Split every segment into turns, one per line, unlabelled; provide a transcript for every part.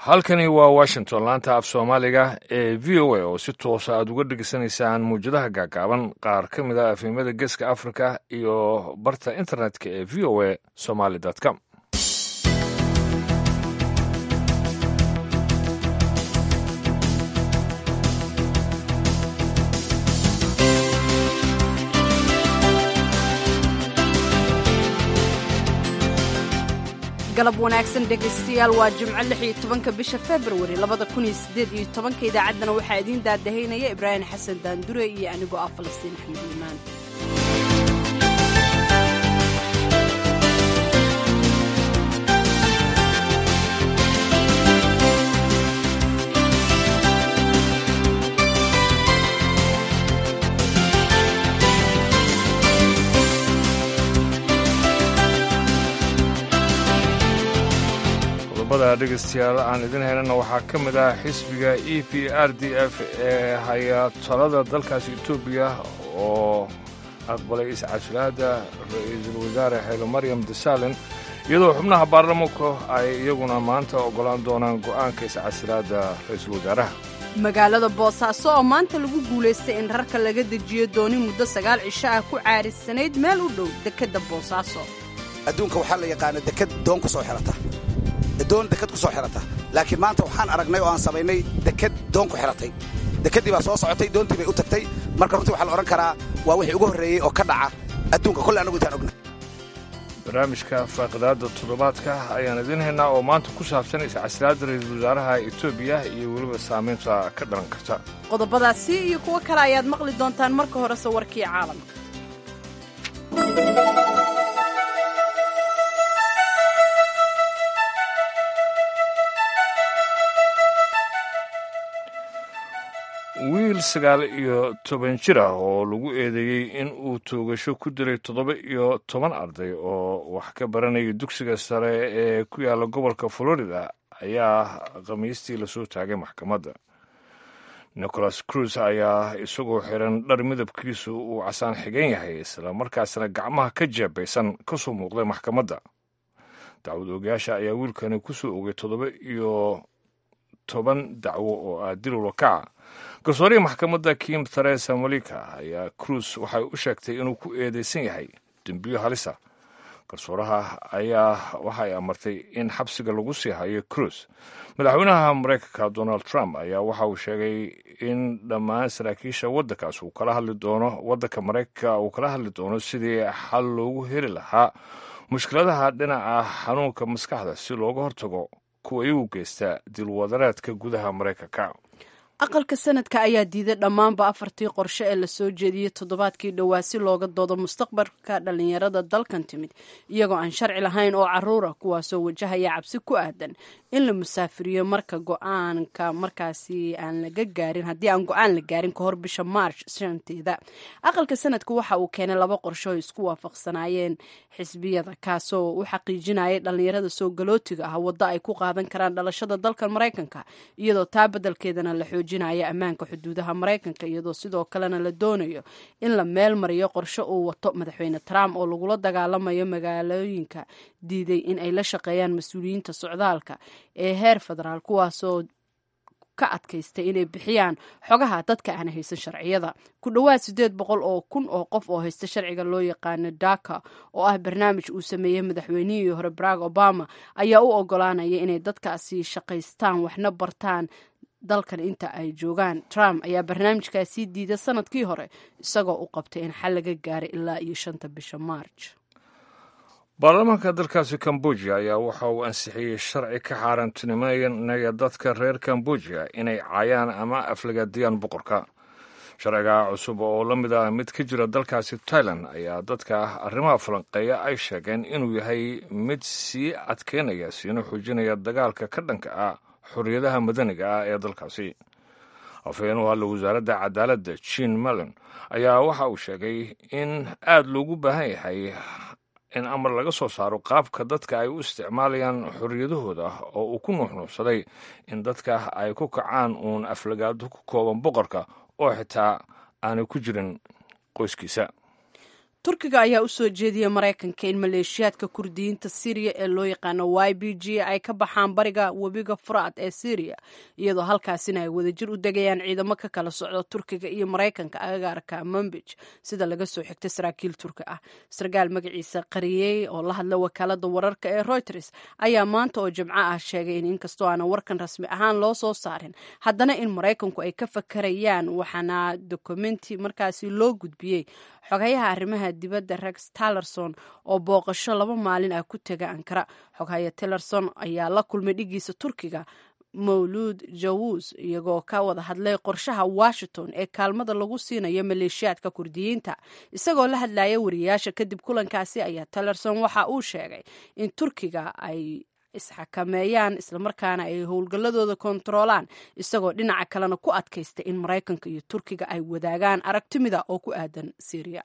halkani waa washington laanta af soomaaliga ee v o a oo si toosa aad uga dhegeysanaysaan muwjadaha gaagaaban qaar ka mid a afhimada geeska africa iyo barta internetka ee v o a somaly com
galab wanaagsan dhegaystayaal waa jimco lix iyo tobanka bisha februari labada kun iyo siddeed iyo tobanka idaacaddana waxaa idiin daadahaynaya ibraahim xasan daandure iyo anigoo ah falastiin axmed iimaan
qodobada dhegaystayaal aan idin helana waxaa ka mid ah xisbiga e p r d f ee haya talada dalkaasi etoobiya oo aqbalay iscasilaada ra-iisul wasaare xeelo maryam desalen iyadoo xubnaha baarlamanku ay iyaguna maanta oggolaan doonaan go'aanka iscasilaada ra-iisul wasaaraha
magaalada boosaaso oo maanta lagu guulaystay in rarka laga dejiyo dooni muddo sagaal cisho ah ku caarisanayd meel u dhow dekedda boosaaso
adduunka waxaa la yaqaana deked doon ku soo xirata doon deked ku soo xirata laakiin maanta waxaan aragnay oo aan samaynay deked doon ku xiratay dekeddii baa soo socotay doontii bay u tagtay marka runtii waxaa la odhan karaa waa wixii ugu horreeyey oo ka dhaca adduunka kolle annagu intaan ogna
barnaamijka faaqidaadda toddobaadka ayaan idiin haynaa oo maanta ku saabsan iscasilaadda ra-iisul wasaaraha etoobiya iyo weliba saamaynta ka dhalan karta
qodobadaasi iyo kuwo kale ayaad maqli doontaan marka horese warkii caalamka
wiil sagaal iyo toban jir ah oo lagu eedeeyey in uu toogasho ku dilay toddoba iyo toban arday oo wax ka baranaya dugsiga sare ee ku yaalla gobolka florida ayaa khamiistii lasoo taagay maxkamadda nicholas cruz ayaa isagoo xiran dhar midabkiisu uu casaan xigan yahay isla markaasna gacmaha ka jeebaysan ka soo muuqday maxkamadda dacwad oogayaasha ayaa wiilkani ku soo ogay toddoba iyo toban dacwo oo ah dil wakaca garsoorihii maxkamadda kim theresa malika ayaa cruz waxay u sheegtay inuu ku eedeysan yahay dembiyo halisa garsooraha ayaa waxay amartay in xabsiga lagu sii hayo cruz madaxweynaha maraykanka donald trump ayaa waxa uu sheegay in dhammaan saraakiisha waddankaas uu kala hadli doono waddanka maraykanka uu kala hadli doono sidii xal loogu heli lahaa mushkiladaha dhinaca xanuunka maskaxda si looga hortago kuwa iyagu geysta dilwadareedka gudaha maraykanka
aqalka sanadka ayaa diiday dhammaanba afartii qorshe ee lasoo jeediyey toddobaadkii dhowaa si looga doodo mustaqbalka dhallinyarada dalkan timid iyagoo aan sharci lahayn oo caruura kuwaasoo wajahaya cabsi ku aadan in la musaafiriyo marka go-aanka markaasi aan laga gaarin haddii aan go-aan la gaarin ka hor bisha march shanteeda aqalka sanadka waxa uu keenay laba qorshe oo isku waafaqsanaayeen xisbiyada kaasoo u xaqiijinayay dhallinyarada soo galootiga ah waddo ay ku qaadan karaan dhalashada dalkan maraykanka iyadoo taa beddelkeedana la xoojinaya ammaanka xuduudaha maraykanka iyadoo sidoo kalena la doonayo in la meel mariyo qorshe uu wato madaxweyne trump oo lagula dagaalamayo magaalooyinka diiday in ay la shaqeeyaan mas-uuliyiinta socdaalka ee heer federaal kuwaasoo ka adkaystay inay bixiyaan xogaha dadka aan haysan sharciyada ku dhowaad siddeed boqol oo kun oo qof oo haysta sharciga loo yaqaano daka oo ah barnaamij uu sameeyey madaxweynihii hore barack obama ayaa u ogolaanaya inay dadkaasi shaqaystaan waxna bartaan dalkan inta ay joogaan trump ayaa barnaamijkaasii diiday sanadkii hore isagoo u qabtay in xal laga gaaray ilaa iyo shanta bisha march
baarlamaanka dalkaasi kambojiya ayaa waxa uu ansixiyey sharci ka xaaraantinimeynaya dadka reer kambojiya inay caayaan ama aflagaadiyaan boqorka sharciga cusub oo la mid ah mid ka jira dalkaasi tailan ayaa dadka arrimaha falanqeeya ay sheegeen inuu yahay mid sii adkeynaya siina xoojinaya dagaalka ka dhanka ah xorriyadaha madaniga ah ee dalkaasi afhayeen u hadla wasaaradda cadaaladda jean mallon ayaa waxa uu sheegay in aad loogu baahan yahay in amar laga soo saaro qaabka dadka ay u isticmaalayaan xorriyadahooda oo uu ku nuuxnuuxsaday in dadka ay ku kacaan uun aflagaado ku kooban boqorka oo xitaa aanay ku jirin qoyskiisa
turkiga ayaa u soo jeediyey maraykanka in maleeshiyaadka kurdiyiinta syriya ee loo yaqaano y b g ay ka baxaan bariga webiga furaad ee syriya iyadoo halkaasina ay wadajir u degayaan ciidamo ka kala socda turkiga iyo maraykanka agagaarka manbij sida laga soo xigtay saraakiil turki ah sarkaal magaciisa qariyey oo la hadla wakaalada wararka ee reuters ayaa maanta oo jimco ah sheegay in inkastoo aanan warkan rasmi ahaan loo soo saarin haddana in maraykanku ay ka fakarayaan waxaana dokumenti markaasi loo gudbiyey xogayaha arrimaha dibadda rex tallerson oo booqasho laba maalin ah ku tega ankara xogahaya tillerson ayaa la kulmay dhigiisa turkiga mawluud jawus iyagoo ka wada hadlay qorshaha washington ee kaalmada lagu siinayo maleeshiyaadka kurdiyiinta isagoo la hadlaya wariyaasha kadib kulankaasi ayaa tillerson waxa uu sheegay in turkiga ay isxakameeyaan islamarkaana ay howlgalladooda kontaroolaan isagoo dhinaca kalena ku adkaystay in maraykanka iyo turkiga ay wadaagaan aragtimida oo ku aadan syriya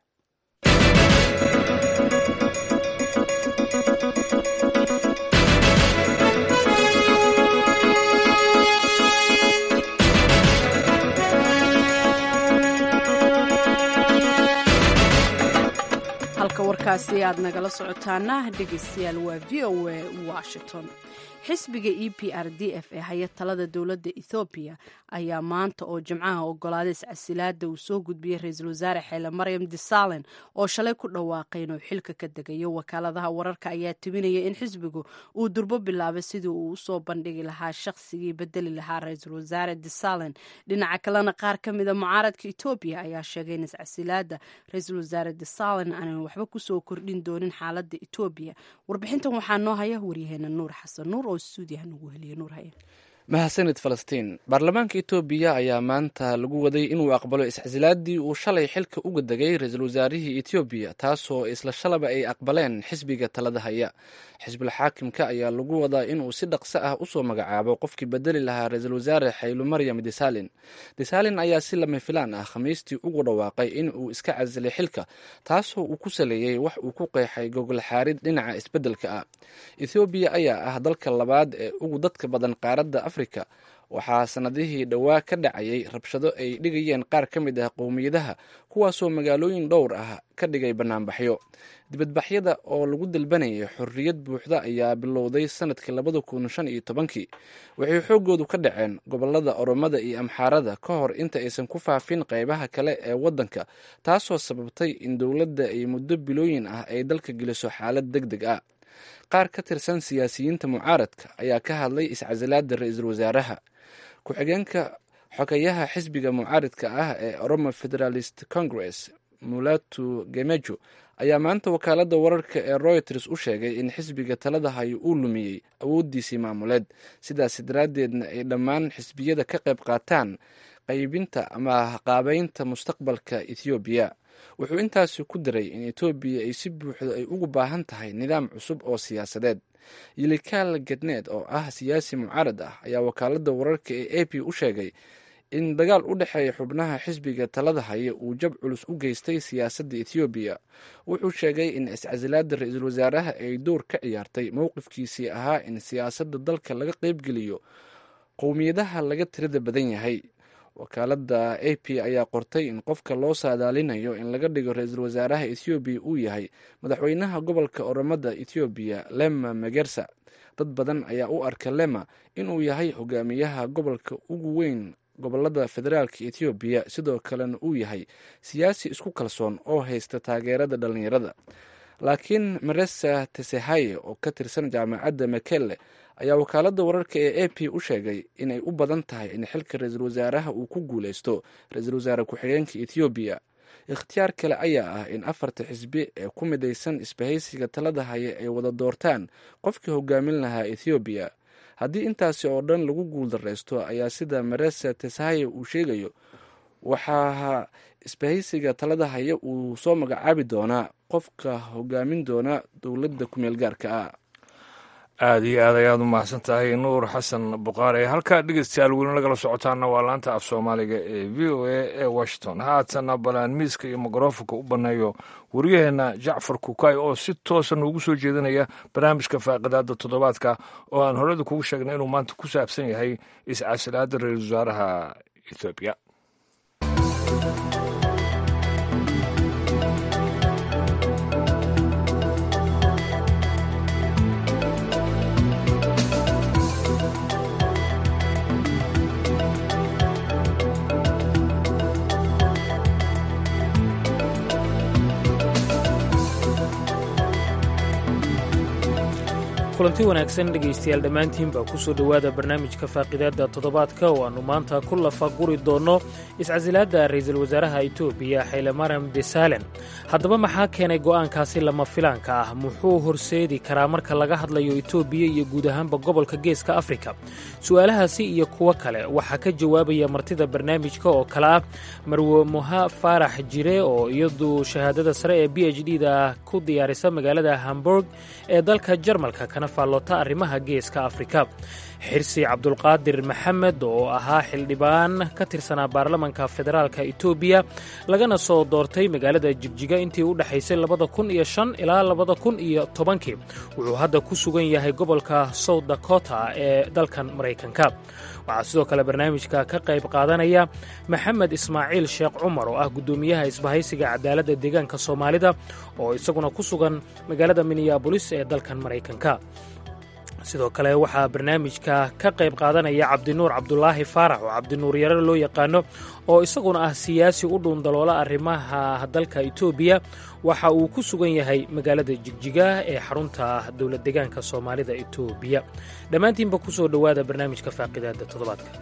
halka warkaasi aad nagala socotaana dhegeystayaal waa v o a washington xisbiga e p r d f ee haya talada dowladda ethoobiya ayaa maanta oo jimcaha ogolaaday iscasilaada uu soo gudbiyey ra-iisul wasaare xeele maryam disalen oo shalay ku dhawaaqay inuu xilka ka degayo wakaaladaha wararka ayaa tibinaya in xisbigu uu durbo bilaabay sidii uu usoo bandhigi lahaa shaqsigii bedeli lahaa ra-iisul wasaare disalen dhinaca kalena qaar ka mida mucaaradka etoobiya ayaa sheegay in iscasilaada ra-iisul wasaare disalen aanan waxba kusoo kordhin doonin xaalada etoobiya warbixintan waxaa noo haya waryaheena nuur xasan nuur oo stuudiyaha nagu heliya nuur haye
mahadsanid falastiin baarlamaanka etoobiya ayaa maanta lagu waday inuu aqbalo iscasilaadii uu shalay xilka uga degay ra-iisul wasaarihii etoobiya taasoo isla shalaba ay aqbaleen xisbiga talada haya xisbul xaakimka ayaa lagu wadaa inuu si dhaqso ah usoo magacaabo qofkii bedeli lahaa ra-iisul wasaare xaylu maryam desalin desalin ayaa si lama filaan ah khamiistii ugu dhawaaqay in uu iska casilay xilka taasoo uu ku saleeyey wax uu ku qeexay gogol xaarid dhinaca isbeddelka ah ethoobiya ayaa ah dalka labaad ee ugu dadka badan qaaradda afrika waxaa sanadihii dhowaa ka dhacayay rabshado ay dhigayeen qaar ka mid ah qowmiyadaha kuwaasoo magaalooyin dhowr ah ka dhigay bannaanbaxyo dibadbaxyada oo lagu dalbanayay xorriyad buuxda ayaa bilowday sanadkii labada kun shan iyo tobankii waxay xooggoodu ka dhaceen gobolada oromada iyo amxaarada ka hor inta aysan ku faafin qeybaha kale ee waddanka taasoo sababtay in dowladda ay muddo bilooyin ah ay dalka geliso xaalad deg deg ah qaar ka tirsan siyaasiyiinta mucaaradka ayaa ka hadlay iscasilaada ra-iisul wasaaraha ku-xigeenka xogeyaha xisbiga mucaaridka ah ee oromo federalist congress mulatu gemejo ayaa maanta wakaalada wararka ee reuters u sheegay in xisbiga talada hayo uu lumiyey awooddiisii maamuleed sidaas daraaddeedna ay dhammaan xisbiyada ka qayb qaataan qaybinta ama qaabeynta mustaqbalka ethoobiya wuxuu intaasi ku daray in etoobiya ay si buuxda ay ugu baahan tahay nidaam cusub oo siyaasadeed yilikaal gedneed oo ah siyaasi mucaarad ah ayaa wakaalada wararka ee a p u sheegay in dagaal u dhexeeya xubnaha xisbiga talada haya uu jab culus u geystay siyaasadda ethoobiya wuxuu sheegay in iscasilaada ra-iisul wasaaraha ay door ka ciyaartay mowqifkiisii ahaa in siyaasadda dalka laga qeybgeliyo qowmiyadaha laga tirada badan yahay wakaalada a p ayaa qortay in qofka loo saadaalinayo in laga dhigo ra-iisul wasaaraha ethoobiya uu yahay madaxweynaha gobolka oromada ethoobiya lema magersa dad badan ayaa u arka lema inuu yahay hogaamiyaha gobolka ugu weyn gobolada federaalka ethoobiya sidoo kalena uu yahay siyaasi isku kalsoon oo haysta taageerada dhalinyarada laakiin maresa tesehaye oo ka tirsan jaamacadda makelle ayaa wakaalada wararka ee a p u sheegay inay u badan tahay in xilka ra-iisul wasaaraha uu ku guuleysto ra-iisul wasaare ku-xigeenka ethoobiya ikhtiyaar kale ayaa ah in afarta xisbi ee ku midaysan isbahaysiga talada haya ay wada doortaan qofkii hogaamin lahaa ethoobiya haddii intaasi oo dhan lagu guuldareysto ayaa sida maresa tesahaye uu sheegayo waxaa isbahaysiga talada haya uu soo magacaabi doonaa qofka hogaamin doona dowladda kumeel gaarka ah
aada iyo aad ayaad u mahadsan tahay nuur xasan buqaare halkaa dhegeystayaal weli nagala socotaana waa laanta af soomaaliga ee v o a ee washington haatana balaan miiska iyo mikrofonka u banneeyo waryaheena jacfar kukay oo si toosa noogu soo jeedinaya barnaamijka faaqidaada toddobaadka oo aan horeda kugu sheegnay inuu maanta ku saabsan yahay iscasilaada ra-iisul wasaaraha ethoobiya
kulanti wanaagsan dhegaystayaal dhammaantiinbaa ku soo dhowaada barnaamijka faaqidaadda toddobaadka oo aannu maanta ku lafaguri doonno iscasilaadda ra'iisul wasaaraha etoobiya xaylemaram desaalen haddaba maxaa keenay go'aankaasi lama filaanka ah muxuu horseedi karaa marka laga hadlayo etoobiya iyo guud ahaanba gobolka geeska afrika su'aalahaasi iyo kuwo kale waxaa ka jawaabaya martida barnaamijka oo kale ah marwe muha faarax jire oo iyadu shahaadada sare ee b h d da ku diyaarisa magaalada hamburg ee dalka jarmalka kana faalloota arrimaha geeska afrika xirsi cabdulqaadir maxamed oo ahaa xildhibaan ka tirsanaa baarlamanka federaalka etoobiya lagana soo doortay magaalada jigjiga intii u dhexaysay labada kun iyo shan ilaa labada kun iyo tobankii wuxuu hadda ku sugan yahay gobolka south dakota ee dalkan maraykanka waxaa sidoo kale barnaamijka ka qayb qaadanaya maxamed ismaaciil sheekh cumar oo ah guddoomiyaha isbahaysiga cadaaladda deegaanka soomaalida oo isaguna ku sugan magaalada minneabolis ee dalkan maraykanka sidoo kale waxaa barnaamijka ka qayb qaadanaya cabdinuur cabdulaahi faarax oo cabdinuur yare loo yaqaano oo isaguna ah siyaasi u dhuundaloola arrimaha dalka etoobiya waxa uu ku sugan yahay magaalada jigjiga ee xarunta dowlad deegaanka soomaalida etoobiya dhammaantiinba ku soo dhowaada barnaamijka faaqidaada toddobaadka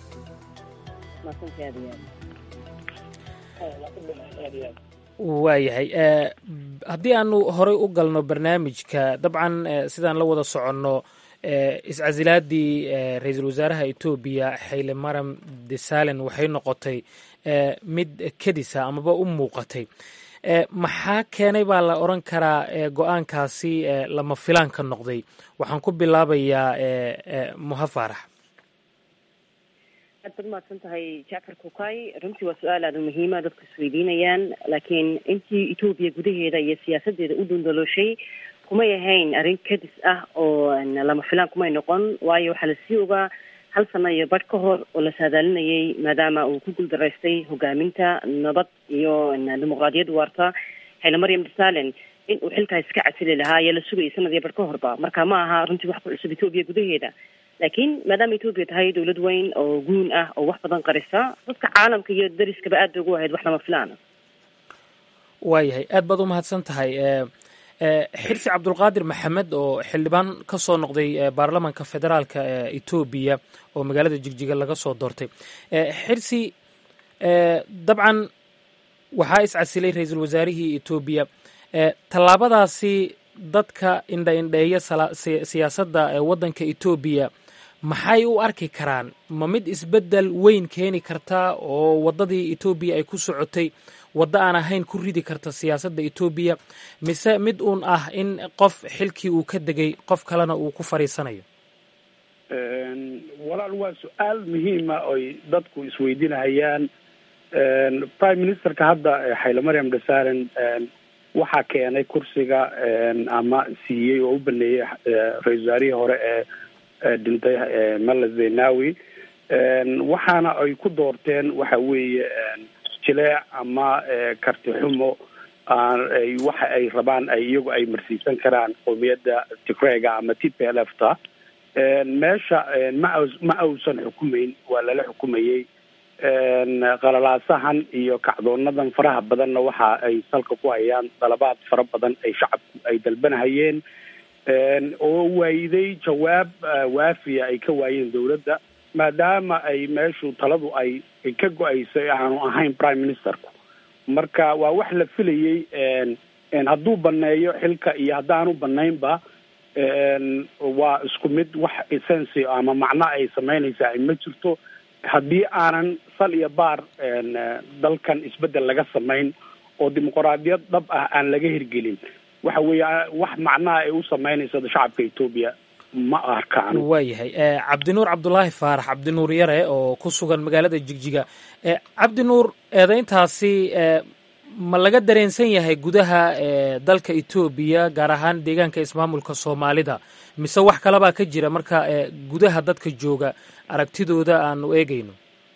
waayahay haddii aanu horey u galno barnaamijka dabcan sidaan la wada soconno iscasilaadii ra-iisul wasaaraha etoobiya xayle maram desaalen waxay noqotay mid kedisa amaba u muuqatay maxaa keenay baa la odran karaa go-aankaasi lama filaan ka noqday waxaan ku bilaabayaa muha faarax
aad baad umahadsan tahay jacfar kukay runtii waa su-aal aada muhiima dadku isweydiinayaan laakiin intii etoobiya gudaheeda iyo siyaasadeeda u dhundalooshay kumay ahayn arrin kadis ah oo lama filaan kumay noqon waayo waxaa lasii ogaa hal sano iyo badh ka hor oo la saadaalinayay maadaama uu ku guuldaraystay hogaaminta nabad iyo dimuqraadiyad waarta xayla maryam desaalen in uu xilkaas iska casili lahaa ayaa la sugayay sanad iyo badh ka horba marka ma aha runtii wax ku cusub etoobiya gudaheeda laakiin maadaama etoobiya tahay dawlad weyn oo guun ah oo wax badan qarisa dadka caalamka iyo dariskaba aad bay ugu ahayd wax lama filaana
waayahay aad baad umahadsan tahay xirsi cabdulqaadir maxamed oo xildhibaan ka soo noqday baarlamanka federaalka etoobiya oo magaalada jigjiga laga soo doortay xirsi dabcan waxaa iscasilay ra-iisul wasaarihii etoobiya tallaabadaasi dadka indha indheeya siyaasadda waddanka etoobiya maxay u arki karaan ma mid isbeddel weyn keeni karta oo waddadii etoobiya ay ku socotay waddo aan ahayn ku ridi karta siyaasadda etoobiya mise mid uun ah in qof xilkii uu ka degay qof kalena uu ku fadhiisanayo
walaal waa su-aal muhiima oy dadku isweydiinahayaan prime ministerka hadda xayle maryam desaalen waxaa keenay kursiga ama siiyey oo u baneeyey ra-isul wasaarihii hore ee dhintay mala zenawi waxaana ay ku doorteen waxa weeye jileec ama karti xumo ay waxa ay rabaan ay iyagu ay marsiisan karaan qowmiyadda tigrega ama t p l f ta meesha ma ma ausan xukumeyn waa lala xukumayey qalalaasahan iyo kacdoonadan faraha badanna waxa ay salka ku hayaan dalabaad fara badan ay shacabku ay dalbanahayeen oo waayiday jawaab waafiya ay ka waayeen dawladda maadaama ay meeshu taladu ay ka go-aysay aanu ahayn prime ministerku marka waa wax la filayey hadduu baneeyo xilka iyo haddaanu banaynba waa isku mid wax essency ama macno ay samaynaysaa ma jirto haddii aanan sal iyo baar dalkan isbeddel laga samayn oo dimuqraadiyad dhab ah aan laga hirgelin waxa weeye wax macnaha ay u samaynayso shacabka etoobiya ma arkaan
waayahay cabdinuur cabdulaahi faarax cabdinuur yare oo ku sugan magaalada jigjiga cabdinuur eedayntaasi ma laga dareensan yahay gudaha dalka etoobiya gaar ahaan deegaanka ismaamulka soomaalida mise wax kalebaa ka jira marka gudaha dadka jooga aragtidooda aanu eegayno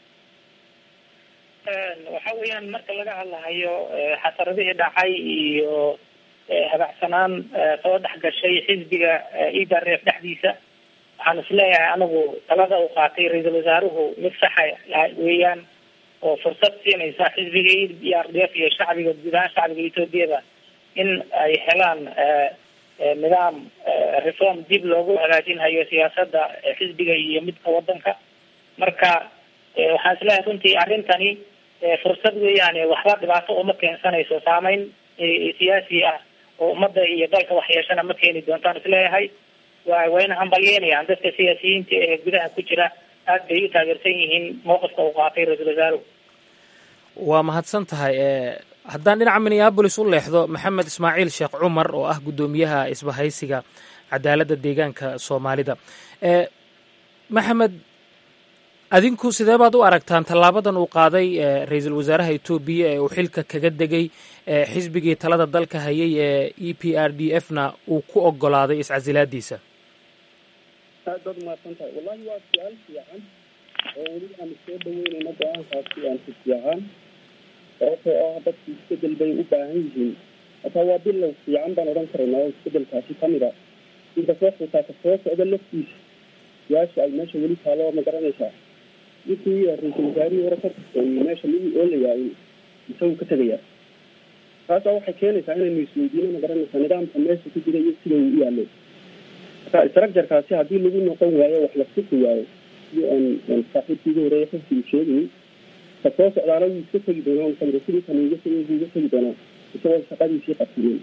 waxa weeyaan marka laga hadlahayo xasaradihii dhacay iyo habacsanaan soo dhex gashay xisbiga idareef dhexdiisa waxaan isleeyahay anigu talada uu qaatay ra-iisul wasaaruhu mid saxa weeyaan oo fursad siinaysa xisbiga e r d f iyo shacbiga guud ahaan shacbiga etoobiyada in ay helaan nidaam reform dib loogu hagaajinhayo siyaasadda xisbiga iyo midka wadanka marka waxaan isleeyahay runtii arrintani fursad weeyaan waxba dhibaato uma keensanayso saameyn siyaasi ah oo ummadda iyo dalka waxyeeshana ma keeni doontaan isleeyahay wa wayna hambalyeynayaan dadka siyaasiyiinta ee gudaha ku jira aad bay u taageersan yihiin mowqifka uu qaatay ra-iisul wasaaruhu
waa mahadsan tahay haddaan dhinaca minneabolis u leexdo maxamed ismaaciil sheekh cumar oo ah guddoomiyaha isbahaysiga cadaaladda deegaanka soomaalida maxamed adinku sidee baad u aragtaan tallaabadan uu qaaday ra-iisul wasaaraha etoobiya ee uu xilka kaga degay xisbigii talada dalka hayay ee e p r d f na uu ku ogolaaday iscasilaadiisa
aad baad umahadsan tahay wallahi waa su-aal fiican oo weli aanu soo dhaweynayno go-aankaasi aan si fiican sababtoo ah dadku isbedel bay u baahan yihiin hataa waa bilow fiican baan odhan karaynaa oo isbedelkaasi kamid a inta soo xutaa ka soo socda laftiisa su-aasha ay meesha weli taalo ma garanaysaa ninkii ra-iisul wasaarihii hore ka tirtooyey meesha midii oolayaa isagu ka tegaya taasa waxay keenaysaa inaynu isweydiino ma garanaysaa nidaamka meesha ku jira iyo sida uu u yaalo marka structurekaasi haddii lagu noqon waayo wax la suki waayo sidii aan saaxiibkiiga horeeya xifsigu sheegayay ka soo socdaana wuu iska tegi doonaa musawir sidii kan uga tegi wuu iga tegi doonaa isagoo shaqadiisii qabsinin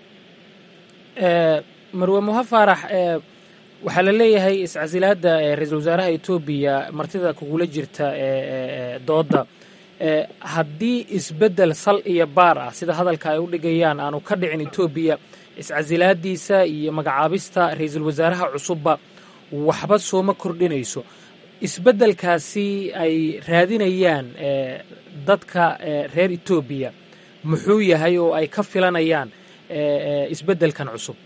marwe muha faarax waxaa la leeyahay iscasilaada ra-iisul wasaaraha etoobiya martida kugula jirta dooda haddii isbedel sal iyo baar ah sida hadalka ay u dhigayaan aanu ka dhicin etoobiya iscasilaadiisa iyo magacaabista ra-iisul wasaaraha cusubba waxba sooma kordhinayso isbeddelkaasi ay raadinayaan dadka reer etoobiya muxuu yahay oo ay ka filanayaan isbeddelkan cusub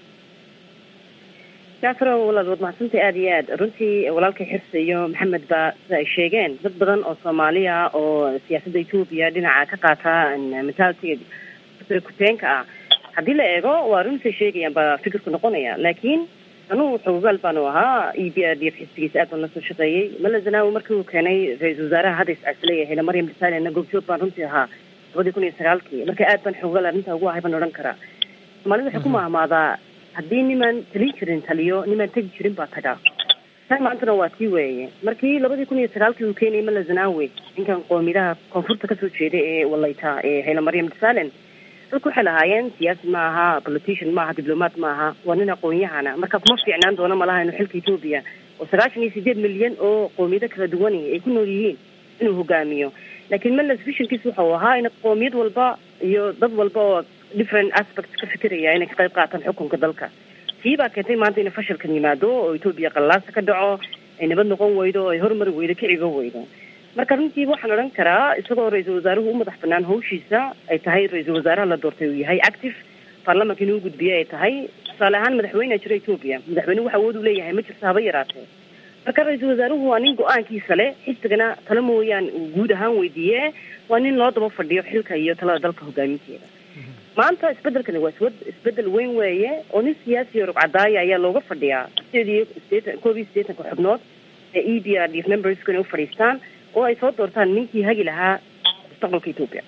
jacfaro walaad waad mahadsantay aada iyo aad runtii walaalkay xirse iyo maxamed ba sida ay sheegeen dad badan oo soomaaliya oo siyaasadda etoobiya dhinaca ka qaata mentalitiga kuteenka ah haddii la eego waa runtay sheegayaan baa fikirku noqonaya laakiin anugu xogogaal baanu ahaa e b r d f xisbigiisa aad baan la soo shaqeeyey mala zanaawi markii uu keenay ra-iisul wasaaraha hadda iscasilaya hele maryam disaalena goobjoog baan runtii ahaa labadii kun iyo sagaalkii marka aad baan xogogaal arrintaa ugu ahay baan odhan karaa soomaalida waxay ku mahmaadaa haddii nimaan talin jirin taliyo nimaan tegi jirin baa tagaa tan maantana waa tii weeye markii labadii kun iyo sagaalkii uu keenayay mala zanaawi ninkan qoomidaha koonfurta kasoo jeeda ee walayta ee hele maryam disalen dadku waxay lahaayeen siyaasi ma aha politician ma aha diblomaat ma aha waa nin aqoon-yahana marka kuma fiicnaan doono malaha inuu xilka etoobiya oo sagaashan iyo sideed milyan oo qoomiyado kala duwani ay ku nool yihiin inuu hogaamiyo laakiin melas visionkiis wuxuu ahaa in qoomiyad walba iyo dad walba oo different aspects ka fikiraya inay ka qayb qaataan xukunka dalka tii baa keentay maanta inay fashilkan yimaado oo etoobiya qallaasa ka dhaco ay nabad noqon weydo oo ay horumari weydo kicigo weydo marka runtiiba waxaan odhan karaa isagoo ra-iisul wasaaruhu u madax banaan hawshiisa ay tahay ra-iisul wasaaraha la doortay uu yahay active baarlamanka inuu gudbiye ay tahay tusaale ahaan madaxweynea jira etoobiya madaxweyne wax awood u leeyahay ma jirto haba yaraatee marka ra-iisul wasaaruhu waa nin go-aankiisa leh xisbigana talo mooyaan uu guud ahaan weydiiye waa nin loo daba fadhiyo xilka iyo talada dalka hogaaminteeda maanta isbedelkani waa iswad isbedel weyn weeye oo nin siyaasi rugcadaaya ayaa looga fadhiyaa sideed iyo sideetan koob iyo siddeetanka xubnood ee e d r d f memberska inay ufadhiistaan oo ay soo doortaan ninkii hagi lahaa mustaqbalka etoobiya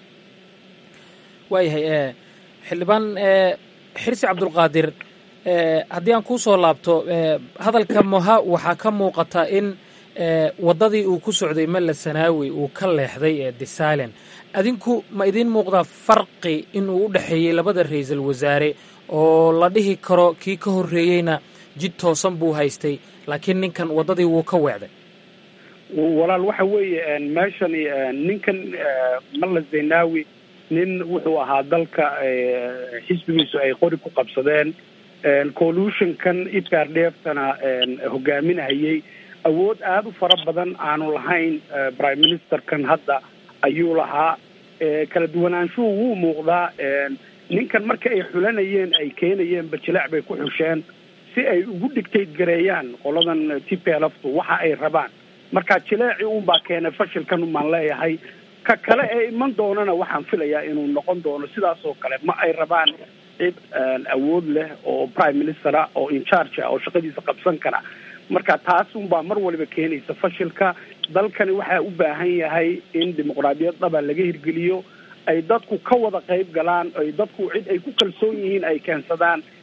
waayahay xildhibaan xirsi cabdulqaadir haddii aan kuu soo laabto hadalka moha waxaa ka muuqata in waddadii uu ku socday malla sanaawi uu ka leexday ee disalen adinku ma idiin muuqdaa farqi inuu u dhexeeyey labada ra-iisul wasaare oo la dhihi karo kii ka horreeyeyna jid toosan buu haystay laakiin ninkan waddadii wuu ka weecday
walaal waxa weeye meeshani ninkan malla zaynaawi nin wuxuu ahaa dalka xisbigiisu ay qori ku qabsadeen collutionkan ipardheeftana hogaaminahayay awood aada u fara badan aanu lahayn prime ministerkan hadda ayuu lahaa kala duwanaanshuhu wuu muuqdaa ninkan marka ay xulanayeen ay keenayeen bajilaac bay ku xusheen si ay ugu dictate gareeyaan qoladan t p lftu waxa ay rabaan marka jileeci unbaa keenay fashilkan umaan leeyahay ka kale ee iman doonana waxaan filayaa inuu noqon doono sidaas oo kale ma ay rabaan cid awood leh oo prime ministera oo incharge ah oo shaqadiisa qabsan kara marka taas unbaa mar waliba keenaysa fashilka dalkani waxaa u baahan yahay in dimuqraadiyad dhaba laga hirgeliyo ay dadku ka wada qayb galaan ay dadku cid ay ku kalsoon yihiin ay keensadaan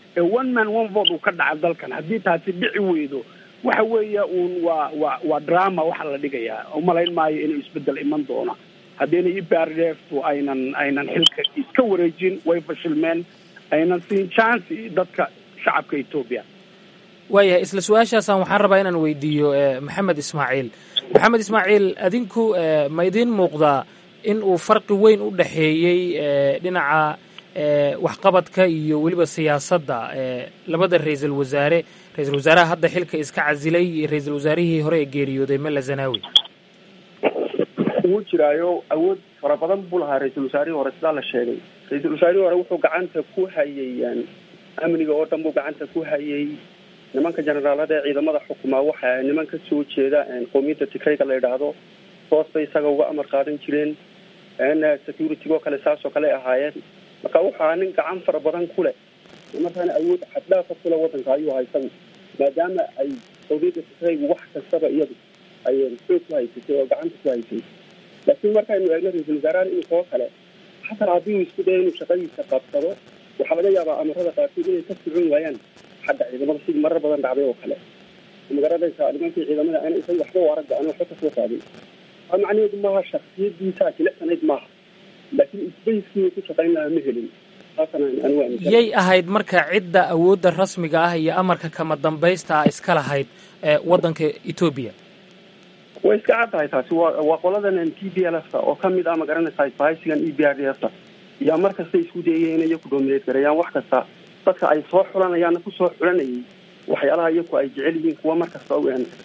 ee one man one vote uu ka dhaca dalkan haddii taasi dhici weydo waxa weeye uun waa waa waa drama waxa la dhigayaa umalayn maayo inuu isbedel iman doono haddiina e p r d f tu aynan aynan xilka iska wareejin way fashilmeen aynan siin chance dadka shacabka etoobiya
waayahay isla su-aashaasaan waxaan rabaa inaan weydiiyo maxamed ismaaciil maxamed ismaaciil adinku ma idiin muuqdaa in uu farqi weyn u dhexeeyey dhinaca waxqabadka iyo weliba siyaasadda labada ra-iisul wasaare ra-iisul wasaaraha hadda xilka iska casilay iyo ra-iisul wasaarihii hore ee geeriyooday mela zanaawi
wuu jiraayo awood fara badan buu lahaa ra-iisul wasaarihii hore sidaa la sheegay ra-iisul wasaarihii hore wuxuu gacanta ku hayay amniga oo dhan buu gacanta ku hayay nimanka generaalada ee ciidamada xukumaa waxa niman ka soo jeeda qowmiyadda tigrayga la yidhaahdo hoos bay isaga uga amar qaadan jireen security oo kale saas oo kale ahaayeen marka wuxuu ahaa nin gacan fara badan ku leh markaana awood xaddhaafa kule wadanka ayuu haysan maadaama ay qowmiyadda tigraygu wax kastaba iyadu ay xoog ku haysatay oo gacanta ku haysay laakiin markaynu eegno ra-iisul wasaarahan inkoo kale xataa haddii uu isku dayo inuu shaqadiisa qabsado waxaa laga yaabaa amarada qaarkood inay ka socon waayaan xagga ciidamada sidii marar badan dhacday oo kale magaranaysaa nimankii ciidamada ana isaga waxba u aragga ana waxba kasoo qaadin aa macnaheedu maaha shaksiyadiisa jilicsanayd maaha laakiin isbayskii uu ku shaqayn lahaa ma helin
yay ahayd marka cidda awoodda rasmiga ah iyo amarka kama dambaysta ah iska lahayd waddanka etoobiya
way iska cad tahay taasi waa waa qoladan t b l f ta oo kamid ah magaranaysaa bahaysigan e b r d f ta yaa mar kasta isku dayaya inay iyaku dominate gareeyaan wax kasta dadka ay soo xulanayaanna kusoo xulanayay waxyaalaha iyaku ay jecel yihiin kuwa mar kasta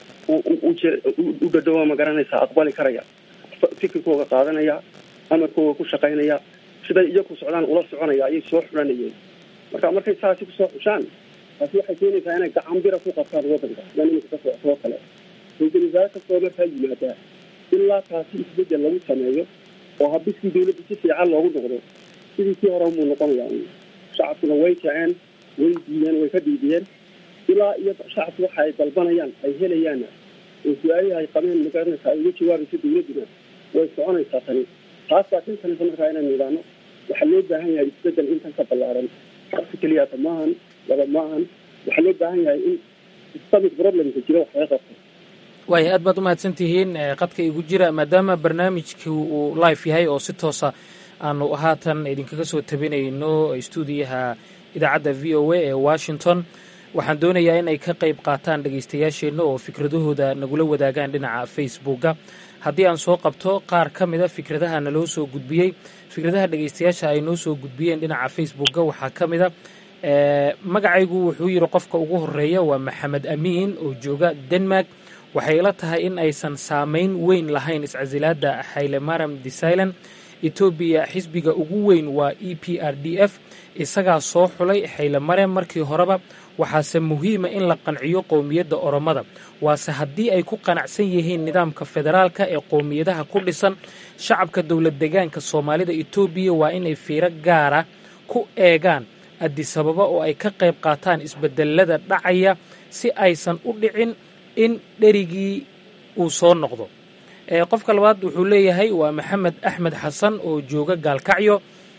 u dhadhowa magaranaysaa aqbali karaya fikirkooga qaadanaya amarkooga ku shaqaynaya siday iyaku socdaan ula soconaya ayay soo xulanayeen marka markay saasi kusoo xushaan taasi waxay keenaysaa inay gacan bira ku qabtaan wadanka sida nimanka ka socotoo kale ra-iisul wasaare kastoo markaa yimaadaa ilaa taasi isbedel lagu sameeyo oo habiskii dawladda si fiican loogu noqdo sidii kii hore muu noqonayaa shacabkuna way kaceen way diideen way ka diidiyeen ilaa iyo shacabku waxa ay dalbanayaan ay helayaanna oo su-aalihii ay qabeen magaranaysa ay uga jawaabayso dawladduna way soconaysaa tani taas baa kan kanaysa markaa inaynu idhaahno waxaa loo baahan yahay isbedel intan ka ballaaran shacabka keliyata maahan laba maahan waxaa loo baahan yahay in systemic problemka jira wax laga qabto
waaya aad baad umahadsan tihiin qadka igu jira maadaama barnaamijku uu live yahay oo si toosa aanu haatan idinkaga soo tabinayno stuudiyaha idaacadda v o a ee washington waxaan doonayaa in ay ka qayb qaataan dhegaystayaasheenna oo fikradahooda nagula wadaagaan dhinaca facebooka haddii aan soo qabto qaar ka mida fikradaha naloo soo gudbiyey fikradaha dhegaystayaasha ay noo soo gudbiyeen dhinaca facebooka waxaa ka mida magacaygu wuxuu yidhi qofka ugu horeeya waa maxamed amiin oo jooga denmark waxay ila tahay in aysan saamayn weyn lahayn iscasilaadda haylemaram desailan etoobiya xisbiga ugu weyn waa e p r d f isagaa soo xulay haylemarem markii horeba waxaase muhiima in la qanciyo qowmiyadda oromada waase haddii ay ku qanacsan yihiin nidaamka federaalka ee qowmiyadaha ku dhisan shacabka dowlad degaanka soomaalida etoobiya waa inay fiiro gaara ku eegaan adisababa oo ay ka qayb qaataan isbedelada dhacaya si aysan u dhicin in dherigii uu soo noqdo qofka labaad wuxuu leeyahay waa maxamed axmed xasan oo jooga gaalkacyo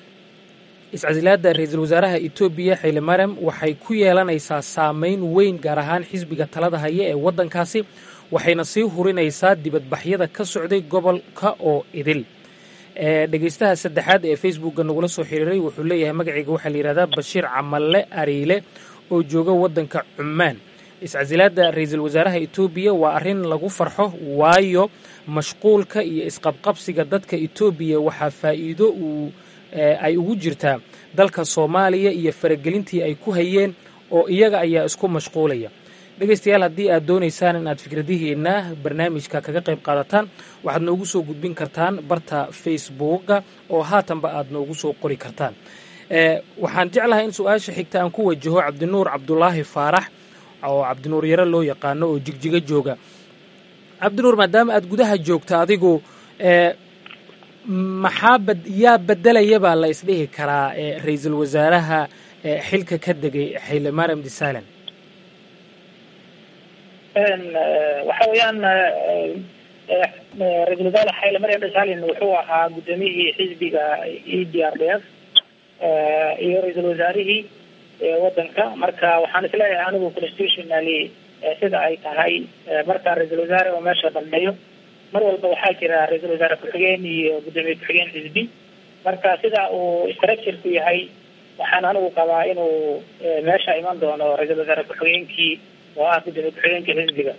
iscasilaadda ra-iisul wasaaraha etoobiya xaylemarem waxay ku yeelanaysaa saameyn weyn gaar ahaan xisbiga talada haya ee waddankaasi waxayna sii hurinaysaa dibadbaxyada ka socday gobolka oo idil dhegaystaha saddexaad ee facebookga nagula soo xiriiray wuxuu leeyahay magacayga waxaa la yihahdaa bashiir camalle ariile oo jooga waddanka cumaan iscasilaadda ra-iisul wasaaraha etoobiya waa arrin lagu farxo waayo mashquulka iyo isqabqabsiga dadka etoobiya waxaa faa'iido uu ay ugu jirtaa dalka soomaaliya iyo faragelintii ay ku hayeen oo iyaga ayaa isku mashquulaya dhegaystayaal haddii aad doonaysaan in aad fikradihiina barnaamijka kaga qayb qaadataan waxaad noogu soo gudbin kartaan barta facebooka oo haatanba aad noogu soo qori kartaan waxaan jeclahay in su-aasha xigta aan ku wajaho cabdinuur cabdulaahi faarax oo cabdinuur yaro loo yaqaano oo jigjiga jooga cabdinuur maadaama aad gudaha joogta adigu maxaa yaa bedelaya baa la isdhihi karaa ra-iisul wasaaraha xilka ka degay xaylemarem desailan
waxa weeyaan ra-isul wasaare xaylemarem desailan wuxuu ahaa guddoomiyihii xisbiga e d r d f iyo ra-iisul wasaarihii wadanka marka waxaan isleeyahay anigu constitutionally sida ay tahay marka ra-iisul wasaare oo meesha dhameeyo mar walba waxaa jira ra-iisul wasaare ku-xigeen iyo guddoomiye ku-xigeen xisbi marka sida uu structureku yahay waxaan anigu qabaa inuu meesha iman doono ra-iisul wasaare ku-xigeenkii oo ah guddoomiye ku-xigeenkii xisbiga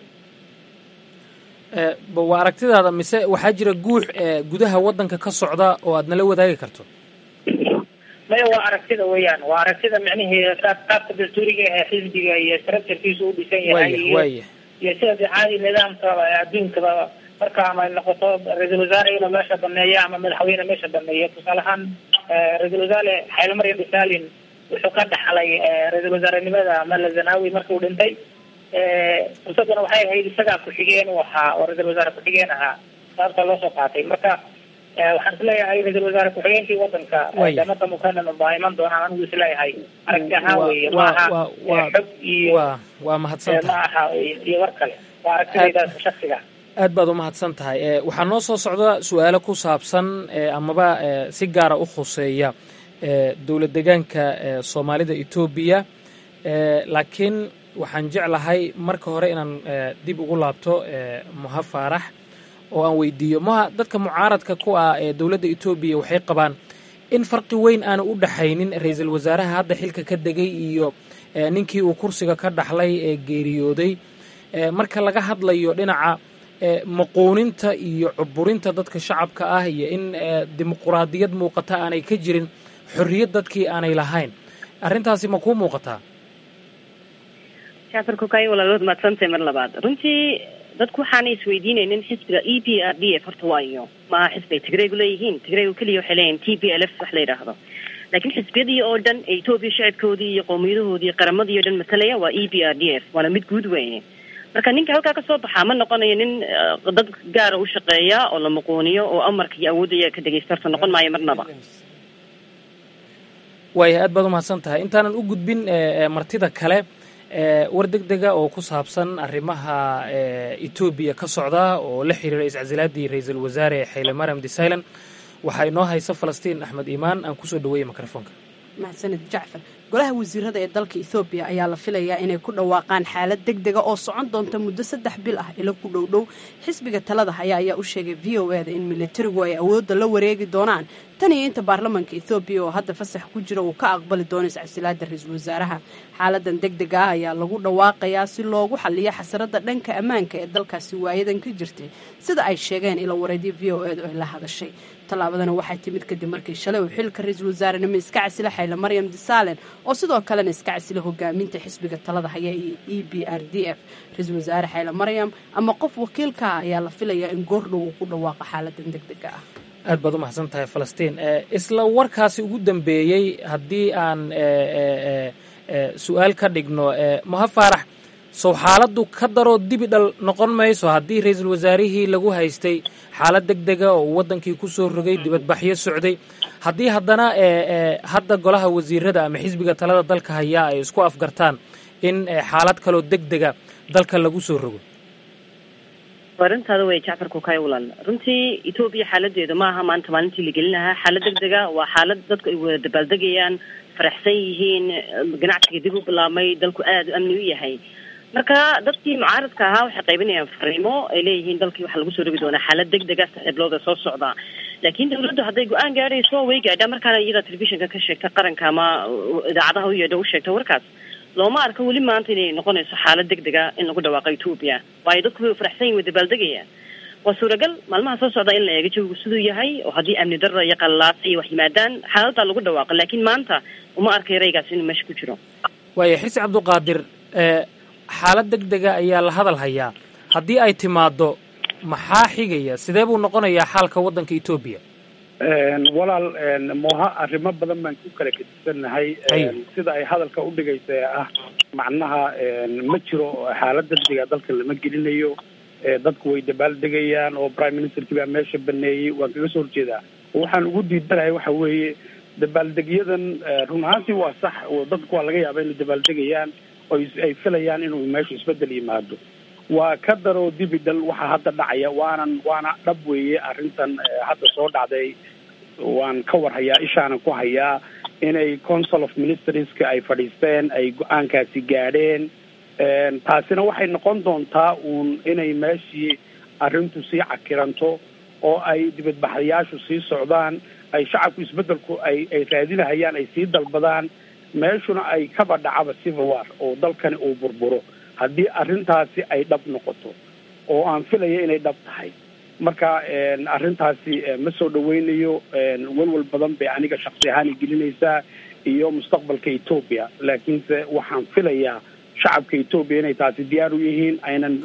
waa aragtidaada mise waxaa jira guux gudaha waddanka ka socda oo aad nala wadaagi karto
maya waa aragtida weeyaan waa aragtida micnihii qaab qaabka dastuuriga ee xisbiga iyo structurekiisu u dhisan yahay iyo iyo sida de caadi nidaamka adduunkaba marka ama noqoto ra-iisul wasaare inuu meesha baneeyo ama madaxweyne meesha baneeyo tusaale ahaan ra-iisul wasaare xayla maryam bisalin wuxuu ka dhaxlay ra-iisul wasaarenimada mala zanawi markii uu dhintay fursadana waxay ahayd isagaa ku-xigeen u ahaa oo ra-isul wasaare ku-xigeen ahaa sababta loo soo qaatay marka waxaan isleeyahay ra-isul wasaare ku-xigeenkii wadanka jamada mukanan baa iman doonaan anigu isleeyahay aragti ahaan weeye ma aha xog iyo
waa mahadsantahay
ma aha iyo war kale waa aragtidaydaas shaksiga
aad baad u mahadsan tahay waxaa noo soo socda su-aalo ku saabsan amaba si gaara u khuseeya dowlad degaanka soomaalida etoobiya laakiin waxaan jeclahay marka hore inaan dib ugu laabto muha faarax oo aan weydiiyo muha dadka mucaaradka ku ah ee dowladda etoobiya waxay qabaan in farqi weyn aanu u dhaxaynin ra-iisul wasaaraha hadda xilka ka degay iyo ninkii uu kursiga ka dhaxlay ee geeriyooday marka laga hadlayo dhinaca maquuninta iyo cuburinta dadka shacabka ah iyo in dimuquraadiyad muuqata aanay ka jirin xorriyad dadkii aanay lahayn arrintaasi ma kuu muuqataa
jacfar kokay walaalood maadsantahay mar labaad runtii dadku waxaanay isweydiinaynin xisbiga e p r d f horta waayo maaha xisbi ay tigraygu leeyihiin tigraygu keliya waxay leeyihin t p l f wax la yidhaahdo laakiin xisbiyadii oo dhan ee etoobiya shacabkoodii iyo qowmiyadahoodii iyo qaramadii o dhan matalaya waa e p r d f waana mid guud weeye marka ninka halkaa kasoo baxaa ma noqonayo nin dad gaara u shaqeeya oo la muquuniyo oo amarka iyo awoodda iyaga ka dhegeysta horta noqon maayo marnaba
waaya aad baad umahadsan tahay intaanan u gudbin martida kale war deg dega oo ku saabsan arrimaha etoobiya ka socda oo la xiriira iscasilaadii ra-iisul wasaare xayle mariam desailan waxaa inoo haysa falastiin axmed iimaan aan kusoo dhaweeyey mikrofoonka
mahadsanid jacfar golaha wasiirada ee dalka ethoobiya ayaa la filayaa inay ku dhawaaqaan xaalad deg dega oo socon doonta muddo saddex bil ah ilo ku dhow dhow xisbiga talada haya ayaa u sheegay v o e da in militarigu ay awoodda la wareegi doonaan tan iyo inta baarlamaanka ethoobiya oo hadda fasax ku jira uu ka aqbali doono iscasilaada ra-iisul wasaaraha xaaladan deg dega ah ayaa lagu dhawaaqayaa si loogu xaliyo xasarada dhanka ammaanka ee dalkaasi waayadan ka jirtay sida ay sheegeen ilo wareedyo v o e da ay la hadashay tallaabadana waxay timid kadib markii shalay uu xilka ra-iisul wasaarenimo iska casila xayla maryam disaalen oo sidoo kalena iska casila hogaaminta xisbiga talada haya iyo e b r d f ra-iisul wasaare xayla maryam ama qof wakiilkaa ayaa la filayaa in goordhow uu ku dhawaaqo xaaladan deg dega ah
aad baad u mahadsan tahay falastiin isla warkaasi ugu dambeeyey haddii aan su-aal ka dhigno maha faarax sow xaaladdu ka daroo dibi dhal noqon mayso haddii ra-iisul wasaarihii lagu haystay xaalad deg dega oo uu waddankii ku soo rogay dibadbaxyo socday haddii haddana hadda golaha wasiirada ama xisbiga talada dalka hayaa ay isku afgartaan in xaalad kaloo deg dega dalka lagu soo rogo
arintaada way jacfar kukay walaal runtii etoobiya xaaladeeda maaha maanta maalintii la gelin lahaa xaalad deg dega waa xaalad dadku ay wada dabaaldegayaan faraxsan yihiin ganacsiga dib u bilaabmay dalku aada u amni u yahay marka dadkii mucaaradka ahaa waxay qaybinayaan fariimo ay leeyihiin dalkii waxaa lagu soo rogi doonaa xaalad deg dega saxiiblooda soo socda laakiin dawladdu hadday go-aan gaadhayso way gaadhaa markaana iyada telefishinka ka sheegta qaranka ama idaacadaha u yeedha u sheegta warkaas looma arko weli maanta inay noqonayso xaalad deg dega in lagu dhawaaqo etoobiya waayo dadku way faraxsan yihin way dabaaldegayaan waa suuragal maalmaha soo socda in la eego jawigu siduu yahay oo haddii amni darra iyo qallaasa iyo wax yimaadaan xaaladdaa lagu dhawaaqo laakiin maanta uma arkay raygaas inuu meesha ku jiro
waaya xirsi cabdiqaadir xaalad deg dega ayaa la hadal hayaa haddii ay timaaddo maxaa xigaya sidee buu noqonayaa xaalka waddanka etoobiya
walaal moha arrimo badan baan ku kala gedisannahay sida ay hadalka udhigaysa ee ah macnaha ma jiro xaalad degdega dalka lama gelinayo dadku way dabaaldegayaan oo prime ministerkii baa meesha baneeyey waan kaga soo horjeedaa waxaan ugu diidanahay waxa weeye dabaaldegyadan run ahaantii waa sax dadku waa laga yaaba inay dabaaldegayaan oo ay filayaan inuu meesha isbedel yimaado waa ka daroo dibidal waxaa hadda dhacaya waanan waana dhab weeye arrintan hadda soo dhacday waan ka war hayaa ishaanan ku hayaa inay council of ministerska ay fadhiisteen ay go-aankaasi gaadheen taasina waxay noqon doontaa uun inay meeshii arrintu sii cakiranto oo ay dibadbaxayaashu sii socdaan ay shacabku isbeddelku ay ay raadinahayaan ay sii dalbadaan meeshuna ay kaba dhacaba civil war oo dalkani uu burburo haddii arrintaasi ay dhab noqoto oo aan filaya inay dhab tahay marka arrintaasi ma soo dhaweynayo walwal badan bay aniga shaksi ahaan i gelinaysaa iyo mustaqbalka etoobiya laakiinse waxaan filayaa shacabka etoobiya inay taasi diyaar u yihiin aynan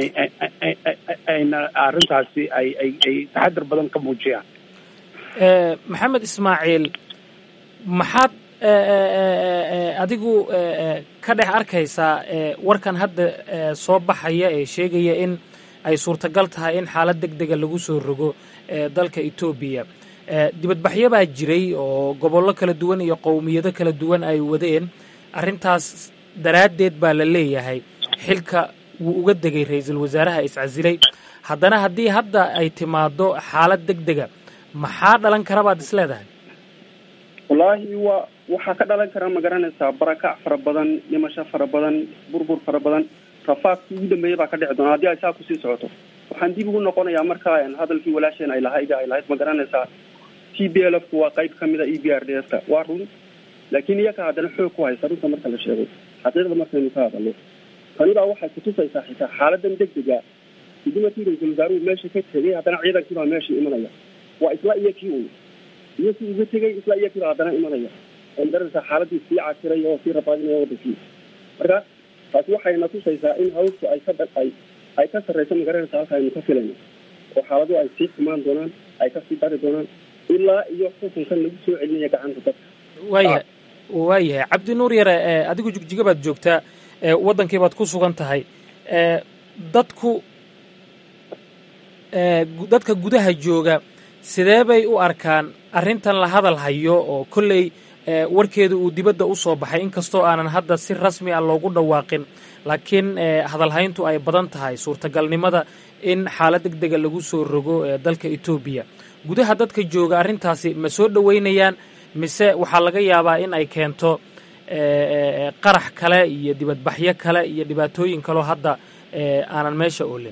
ayna arrintaasi ay ay ay taxadar badan ka muujiyaan
maxamed ismaaciil maxaad adigu ka dhex arkaysaa warkan hadda soo baxaya ee sheegaya in ay suurtagal tahay in xaalad deg dega lagu soo rogo dalka etoobiya dibadbaxyo baa jiray oo gobollo kala duwan iyo qowmiyado kala duwan ay wadeen arrintaas daraaddeed baa la leeyahay xilka wuu uga degay ra-iisul wasaaraha iscasilay haddana haddii hadda ay timaado xaalad deg dega maxaa dhalan kara baad is leedahay
wallaahi waa waxaa ka dhalan karaa ma garanaysaa barakac fara badan dhimasho fara badan burbur fara badan rafaadkii ugu dambeeyay baa ka dhici doona haddii ay saa kusii socoto waxaan dib ugu noqonayaa markaa hadalkii walaasheen ay lahayd ay lahayd ma garanaysaa t b l f ku waa qayb kamid a e b r d s ka waa run laakiin iyaka haddana xoog ku haysa runta marka la sheego xaqiiqda markaynu ka hadalno tanidaa waxay kutusaysaa xitaa xaaladan deg dega gudimatii ra-iisul wasaaruhu meesha ka tegay haddana ciidankii baa meesha imanaya waa isla iyo kii un iyo kii uga tegay isla iyo kii baa haddana imanaya oo magaranaysaa xaaladii sii cakiray oo sii rabaadinaya wadankii marka taasi waxayna tusaysaa in hawsku ay ka ay ay ka sarreyso magaranaysa halka aynu ka filayno oo xaaladuhu ay sii xumaan doonaan ay kasii dari doonaan ilaa iyo xukunkan lagu soo celinaya gacanta dadka
waayahay waayahay cabdi nuur yare adigu jigjiga baad joogtaa waddankii baad ku sugan tahay dadku dadka gudaha jooga sidee bay u arkaan arrintan la hadal hayo oo kolley warkeeda uu dibadda u soo baxay inkastoo aanan hadda si rasmi ah loogu dhawaaqin laakiin hadalhayntu ay badan tahay suurtagalnimada in xaalad deg dega lagu soo rogo dalka etoobiya gudaha dadka jooga arrintaasi ma soo dhoweynayaan mise waxaa laga yaabaa in ay keento qarax kale iyo dibadbaxyo kale iyo dhibaatooyin kaloo hadda aanan meesha oolin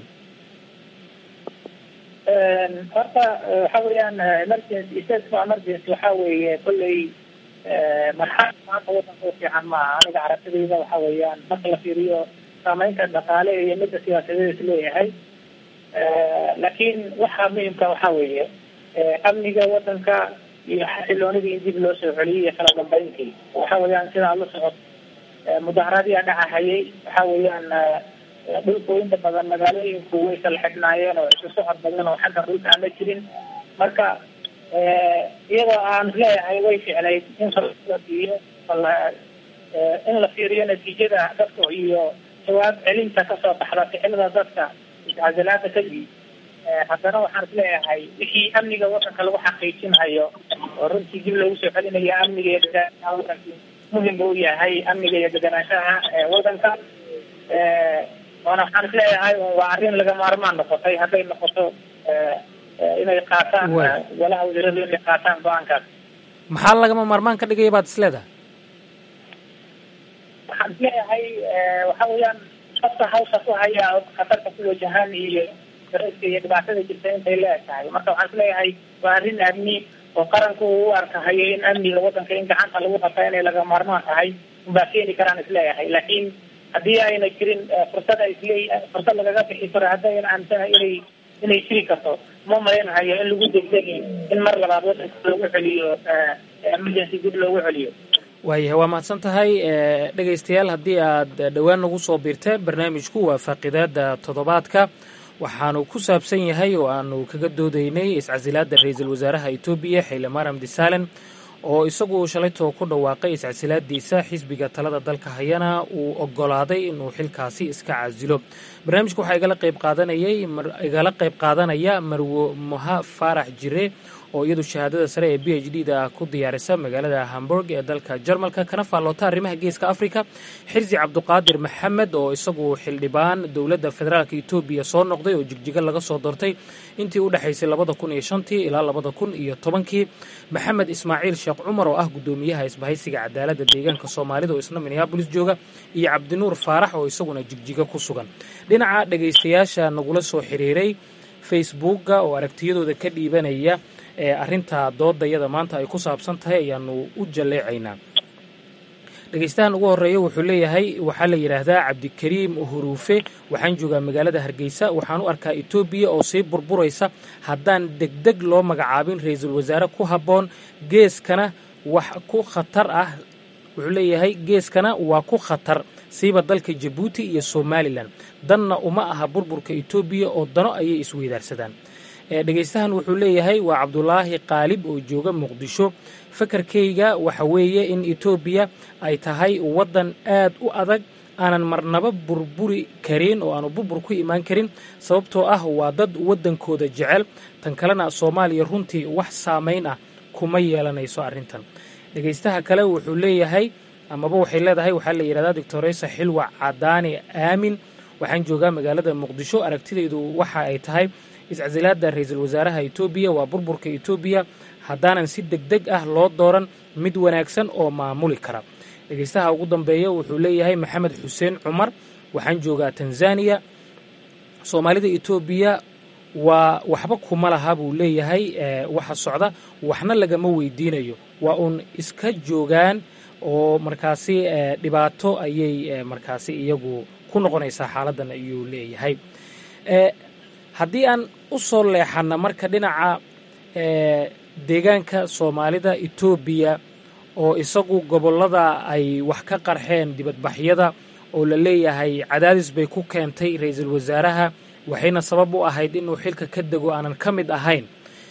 horta waxa weeyaan emergency state of emergency waxa weeye kolley marxalad maanta wadanka u fiican maaha aniga aragtidayda waxa weeyaan marka la fiiriyo saameynta dhaqaale iyo midda siyaasadeed is leeyahay laakiin waxa muhimka waxa weeye amniga wadanka iyo xasiloonidii in dib loo soo celiyay iyo kala dambeyntii waxa weeyaan sidaa la socod mudaharadiyaa dhacahayay waxa weeyaan dhulku inta badan magaalooyinku way kala xidhnaayeen oo isu socod badan oo xagga dhulka aan la jirin marka iyadoo aan leeyahay way ficnayd in la siiyo in la fiiriyo natiijada dadka iyo jawaab celinta kasoo baxda ficilada dadka iscasilaada kadib haddana waxaan isleeyahay wixii amniga wadanka lagu xaqiijinhayo oo runtii dib loogu soo celinayo amniga iyo deganaanshaha wadanka muhim u yahay amniga iyo deganaanshaha wadanka waana waxaan isleeyahay waa arrin laga maarmaan noqotay hadday noqoto inay qaataan golaha wasiiradu inay qaataan go-aankaas
maxaa lagama maarmaan ka dhigaya baad is leedahay
waxaan isleeyahay waxa weeyaan qofka hawsha ku haya khatarta ku wajahan iyo dareyska iyo dhibaatada jirta intay la eg tahay marka waxaan isleeyahay waa arrin amni oo qaranku uu u arkahayo in amniga wadanka in gacanta lagu qabta inay laga maarmaan tahay unbaa keeni karaan isleeyahay laakiin haddii ayna jirin fursad ay isle fursad lagaga bixi karo haddayna aaminsanahay inay inay jiri karto ma malaynahayo in lagu degdegi in mar labaad wadanka loogu celiyo emergency dib loogu celiyo
waayahay waa mahadsan tahay dhegaystayaal haddii aad dhowaan nagu soo biirteen barnaamijku waa faaqidaada toddobaadka waxaanu ku saabsan yahay oo aanu kaga doodaynay iscasilaadda ra-iisul wasaaraha etoobiya xile maram disalen oo isagu shalaytoo ku dhawaaqay iscasilaadiisa xisbiga talada dalka hayana uu ogolaaday inuu xilkaasi iska casilo barnaamijka waxaa igala qayb qaadanayay igala qayb qaadanaya marwo moha faarax jire oo iyadu shahaadada sare ee b h d da ku diyaarisa magaalada hamburg ee dalka jarmalka kana faalloota arrimaha geeska afrika xirsi cabduqaadir maxamed oo isagu xildhibaan dowladda federaalka etoobiya soo noqday oo jigjiga laga soo doortay intii u dhexaysay labada kun iyo shantii ilaa labada kun iyo tobankii maxamed ismaaciil sheekh cumar oo ah guddoomiyaha isbahaysiga cadaaladda deegaanka soomaalida oo isna minneabolis jooga iyo cabdinuur faarax oo isaguna jigjiga ku sugan dhinaca dhegaystayaasha nagula soo xiriiray facebookga oo aragtiyadooda ka dhiibanaya ee arrinta doodayada maanta ay ku saabsan tahay ayaanu u jalleecaynaa dhegaystahan ugu horreeya wuxuu leeyahay waxaa la yidhaahdaa cabdikariim huruufe waxaan joogaa magaalada hargeysa waxaan u arkaa etoobiya oo sii burburaysa haddaan degdeg loo magacaabin ra-iisul wasaare ku habboon geeskana wax ku khatar ah wuxuu leeyahay geeskana waa ku khatar siiba dalka jabuuti iyo somalilan danna uma aha burburka etoobiya oo dano ayay isweydaarsadaan dhegaystahan wuxuu leeyahay waa cabdulaahi qaalib oo jooga muqdisho fakarkayga waxa weeye in etoobiya ay tahay waddan aad u adag aanan marnaba burburi karin oo aanu burbur ku imaan karin sababtoo ah waa dad waddankooda jecel tan kalena soomaaliya runtii wax saamayn ah kuma yeelanayso arrintan dhegaystaha kale wuxuu leeyahay amaba waxay leedahay waxaa la yidhahdaa doctoresa xilwa cadaani aamin waxaan joogaa magaalada muqdisho aragtidaydu waxa ay tahay iscasilaada ra-iisul wasaaraha etoobiya waa burburka etoobiya haddaanan si deg deg ah loo dooran mid wanaagsan oo maamuli kara dhegaystaha ugu dambeeya wuxuu leeyahay maxamed xuseen cumar waxaan joogaa tanzaniya soomaalida etoobiya waa waxba kuma laha buu leeyahay waxa socda waxna lagama weydiinayo waa uun iska joogaan oo markaasi dhibaato ayay markaasi iyagu ku noqonaysaa xaaladdan ayuu leeyahay haddii aan u soo leexanna marka dhinaca deegaanka soomaalida etoobiya oo isagu gobollada ay wax ka qarxeen dibadbaxyada oo la leeyahay cadaadis bay ku keentay ra-iisul wasaaraha waxayna sabab u ahayd inuu xilka ka dego aanan ka mid ahayn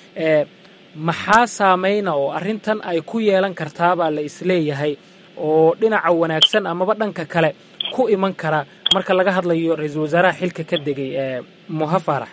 maxaa saameyna oo arrintan ay ku yeelan kartaabaa la isleeyahay oo dhinaca wanaagsan amaba dhanka kale ku iman kara marka laga hadlayo ra-iisul wasaaraha xilka ka degay muha faarax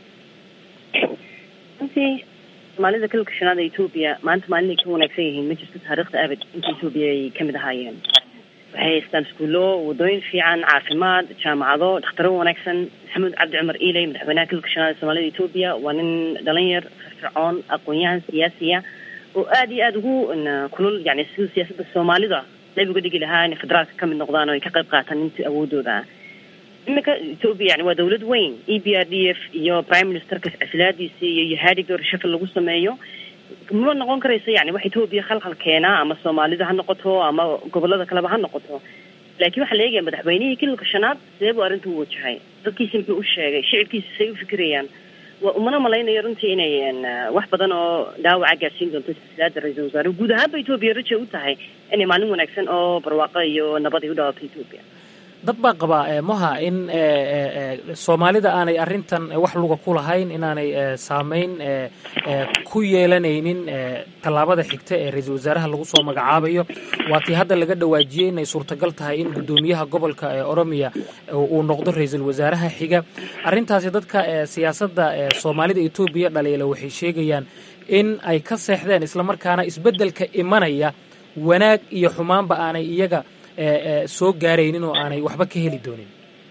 runtii soomaalida kalka shanaad ee etoobiya maanta maalinay ka wanaagsan yihiin ma jirto taariikhda abad inta etoobiya ay kamid ahaayeen waxay haystaan iskuullo wadooyin fiican caafimaad jaamacado dhakhtaro wanaagsan maxamed cabdi cumar iiley madaxweynaha kalka shanaad ee soomaalida etoobiya waa nin dhalinyar firfircoon aqoon-yahan siyaasiya oo aada iyo aada ugu kulul yani sida siyaasadda soomaalida qayb uga dhigi lahaa inay federaalka kamid noqdaan oo ay ka qayb qaataan intii awoodooda ah iminka etoobiya yani waa dawlad weyn e b r d f iyo prime ministerka casilaadiisi iyo yahaadiga reshafal lagu sameeyo ma noqon karaysa yani wax etoobiya khalkhal keenaa ama soomaalida ha noqoto ama gobolada kaleba ha noqoto laakiin waxaa la eegaya madaxweynihii kililka shanaad sidee buu arrinta u wajahay dadkiisi muxuu u sheegay shicibkiisi say u fikirayaan waa umana malaynayo runtii inay wax badan oo dhaawaca gaarsiin doonto silsilaada ra-iisul wasaare guud ahaanba etoobiya raja u tahay inay maalin wanaagsan oo barwaaqo iyo nabad ay u dhawaato etoobiya
dad baa qabaa moha in soomaalida aanay arrintan wax luga ku lahayn inaanay saameyn ku yeelanaynin tallaabada xigta ee ra-iisul wasaaraha lagu soo magacaabayo waa tii hadda laga dhawaajiyey inay suurtagal tahay in guddoomiyaha gobolka ee oromiya uu noqdo ra-iisul wasaaraha xiga arrintaasi dadka siyaasadda soomaalida etoobiya dhaliila waxay sheegayaan in ay ka seexdeen islamarkaana isbeddelka imanaya wanaag iyo xumaanba aanay iyaga soo gaaraynin oo aanay waxba ka heli doonin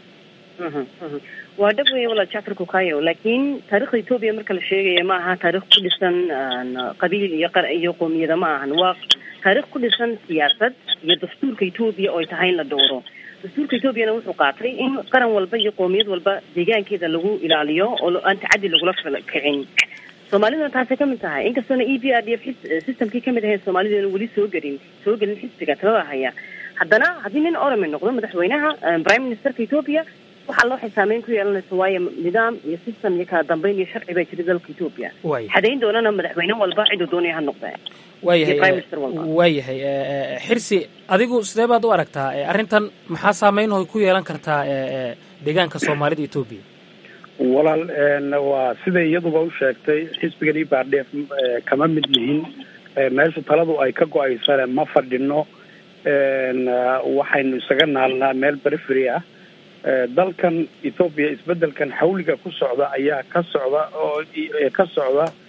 waa dhab weya walaal jacfar kukayo laakiin taarikhda etoobiya marka la sheegaya ma aha taarikh ku dhisan qabiil iyo iyo qoomiyada ma ahan waa taarikh ku dhisan siyaasad iyo dastuurka etoobiya oo ay tahay in la dhowro dastuurka etoobiyana wuxuu qaatay in qaran walba iyo qoomiyad walba deegaankeeda lagu ilaaliyo oo aan tacaddi lagula kicin soomaaliduna taasay kamid tahay inkastoona e b r d f systemkii kamid ahayd soomaaliduna weli soo gelin soo gelin xisbiga talada haya haddana haddii nin orome noqdo madaxweynaha prime ministerka etoobiya waxaa loo xisaameyn ku yeelanaysa waayo nidaam iyo system iyo kala dambeyn iyo sharci baa jira dalka etoobiya xadayn doonana madaxweyne walba ciduu doonaya ha noqdee
waayahay waayahay xirsi adigu sidee baad u aragtaa arrintan maxaa saameyn oo ku yeelan kartaa deegaanka soomaalida etoobiya
walaal waa siday iyaduba u sheegtay xisbigan e b r d f kama mid lihin meesha taladu ay ka go-aysane ma fadhino waxaynu isaga naalnaa meel perifery ah dalkan ethoobiya isbedelkan xawliga ku socda ayaa ka socda oo ka socda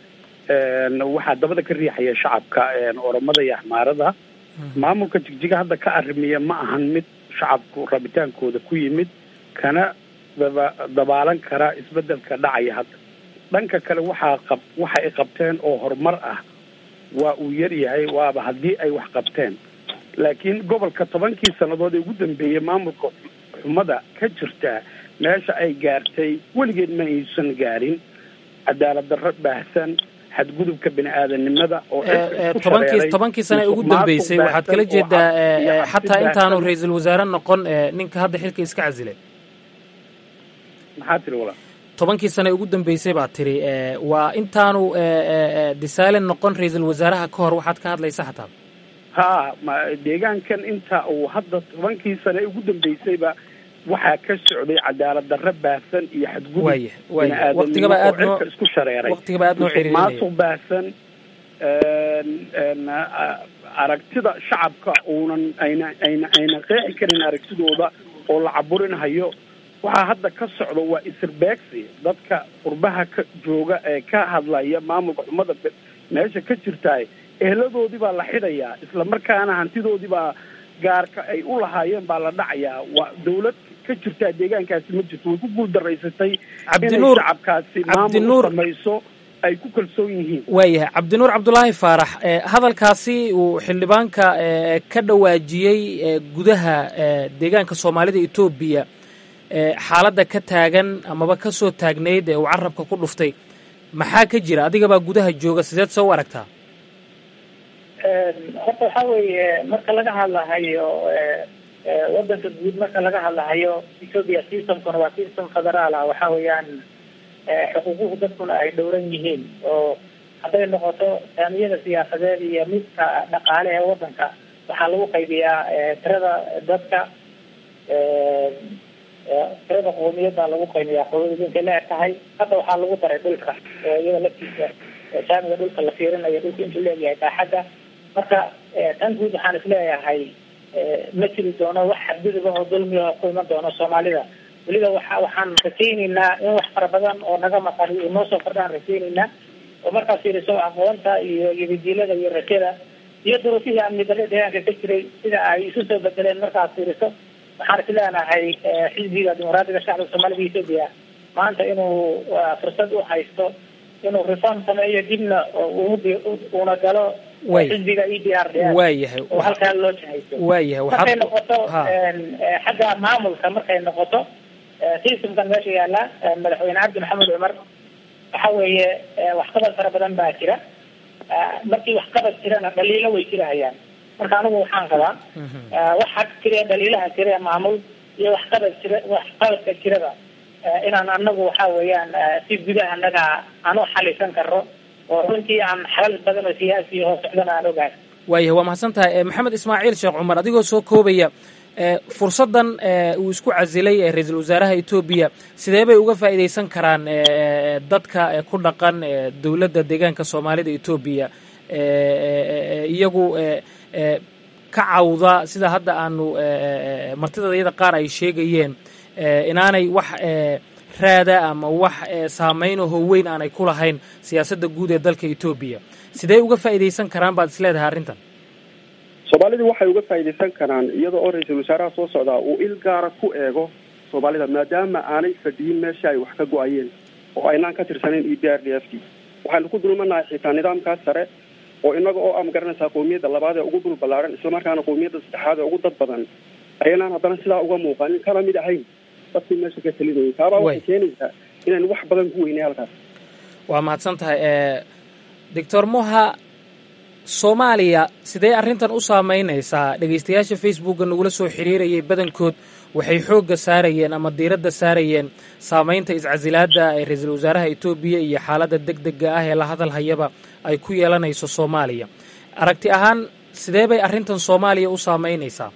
waxaa dabada ka riixaya shacabka oromada iyo axmaarada maamulka jigjiga hadda ka arrimiya ma ahan mid shacabku rabitaankooda ku yimid kana daba dabaalan kara isbedelka dhacaya hadda dhanka kale waxaa qab waxa ay qabteen oo horumar ah waa uu yar yahay waaba haddii ay wax qabteen laakiin gobolka tobankii sannadood ee ugu dambeeyey maamulka xumada ka jirta meesha ay gaartay weligeed ma aysan gaarin cadaalad darro baahsan xadgudubka bini aadanimada oo
tobankii tobankii sane ugu dambeysay waxaad kala jeedaa xataa intaanu ra-iisul wasaare noqon ninka hadda xilka iska casilay
maxaa tiri walaal
tobankii sane ugu dambeysay baad tiri waa intaanu disalen noqon ra-iisul wasaaraha ka hor waxaad ka hadlaysa xataa
ha ma deegaankan inta uu hadda tobankii sane ugu dambeysayba waxaa ka socday cadaalad darro baahsan iyo xadgudub
waya waya waqtigaba aad noo
cirka isku shareeray
waqtigaba aad noo ciriirinaya
maasuq baahsan aragtida shacabka uunan ayna ayna ayna qeexi karin aragtidooda oo la caburinhayo waxaa hadda ka socda waa isirbeegsi dadka qurbaha ka jooga ee ka hadlaya maamulka xumada meesha ka jirtaay eheladoodii baa la xidhayaa isla markaana hantidoodii baa gaarka ay u lahaayeen baa la dhacayaa waa dawlad ka jirtaa deegaankaasi ma jirto way ku guuldaraysatay inay shacabkaasi maamul samayso ay ku kalsoon yihiin
waayahay cabdinuur cabdulaahi faarax hadalkaasi uu xildhibaanka ka dhawaajiyey gudaha deegaanka soomaalida etoobiya xaaladda ka taagan amaba ka soo taagnayd ee uu carabka ku dhuftay maxaa ka jira adigabaa gudaha jooga sideed soo u aragtaa
horta waxaa weeye marka laga hadlahayo wadanka guud marka laga hadlahayo ethoopia systemkuna waa system federaal ah waxa weeyaan xuquuquhu dadkuna ay dhowran yihiin oo hadday noqoto saamiyada siyaasadeed iyo midka dhaqaale ee wadanka waxaa lagu qaybiyaa tirada dadka tirada qoomiyadda lagu qaybiyaa qoomiyada intay la eg tahay hadda waxaa lagu daray dhulka iyada laftiisa saamiga dhulka la fiirinayo dhulka intuu leeyahay baaxadda marka tan guud waxaan isleeyahay ma jiri doono wax xadgudubah oo dulmiah ku iman doono soomaalida weliba waxa waxaan rajaynaynaa in wax fara badan oo naga maqan iyo noo soo kordhaan rajaynaynaa oo markaas fiiriso aqoonta iyo yadidiilada iyo rajada iyo duruufihii amni darre deegaanka ka jiray sida ay isu soo bedeleen markaas fiiriso waxaan isleenahay xisbiga dimuqraadiga shacabka soomaalida ethoopia maanta inuu fursad u haysto inuu reform sameeyo dibna uuna galo xisbiga e d r d
waayahay
oo halkaa loo jahayso
waayahay
markay noqoto xagga maamulka markay noqoto systemkan meesha yaala madaxweyne cabdi maxamed cumar waxa weeye waxqabad fara badan baa jira markii waxqabad jirana dhaliilo way jirahayaan marka anigu waxaan qabaa waxa jira dhaliilaha jira maamul iyo waxqabad jira waxqabadka jirada inaan anagu waxa weeyaan si gudaha anaga aan u xalisan karno oo runtii aan xalal badan oo siyaasi oo socdana aan ogahay
waayahay waa mahadsan tahay maxamed ismaaciil sheekh cumar adigoo soo koobaya fursaddan uu isku casilay ra-iisul wasaaraha etoobiya sidee bay uga faa'iidaysan karaan dadka ku dhaqan dowladda deegaanka soomaalida etoobiya iyagu ka cawda sida hadda aanu martida iyada qaar ay sheegayeen inaanay wax raada ama wax saameynaho weyn aanay ku lahayn siyaasadda guud ee dalka etoobiya sidee uga faa'iidaysan karaan baad isleedahay arrintan
soomaalida waxay uga faa'iidaysan karaan iyada oo ra-iisul wasaaraha soo socdaa uu il gaara ku eego soomaalida maadaama aanay fadhiyin meesha ay wax ka go-ayeen oo aynaan ka tirsanayn e b r d f t waxaynu ku dulmanahay xitaa nidaamkaas sare oo inaga oo ama garanaysaa qowmiyadda labaad ee ugu dhul ballaaran islamarkaana qowmiyadda saddexaad ee ugu dad badan ayaynaan haddana sidaa uga muuqanin kana mid ahayn dadkii meesha ka talinayay taabaa waxay keenaysaa inaynu wax badan ku weynay halkaas
waa mahadsan tahay doctor moha soomaaliya sidee arrintan u saameynaysaa dhegaystayaasha facebookga nagula soo xiriirayay badankood waxay xoogga saarayeen ama diiradda saarayeen saameynta iscasilaadda ee ra-iisul wasaaraha etoobiya iyo xaaladda deg dega ah ee la hadal hayaba ay ku yeelanayso soomaaliya aragti ahaan sidee bay arrintan soomaaliya u saameynaysaa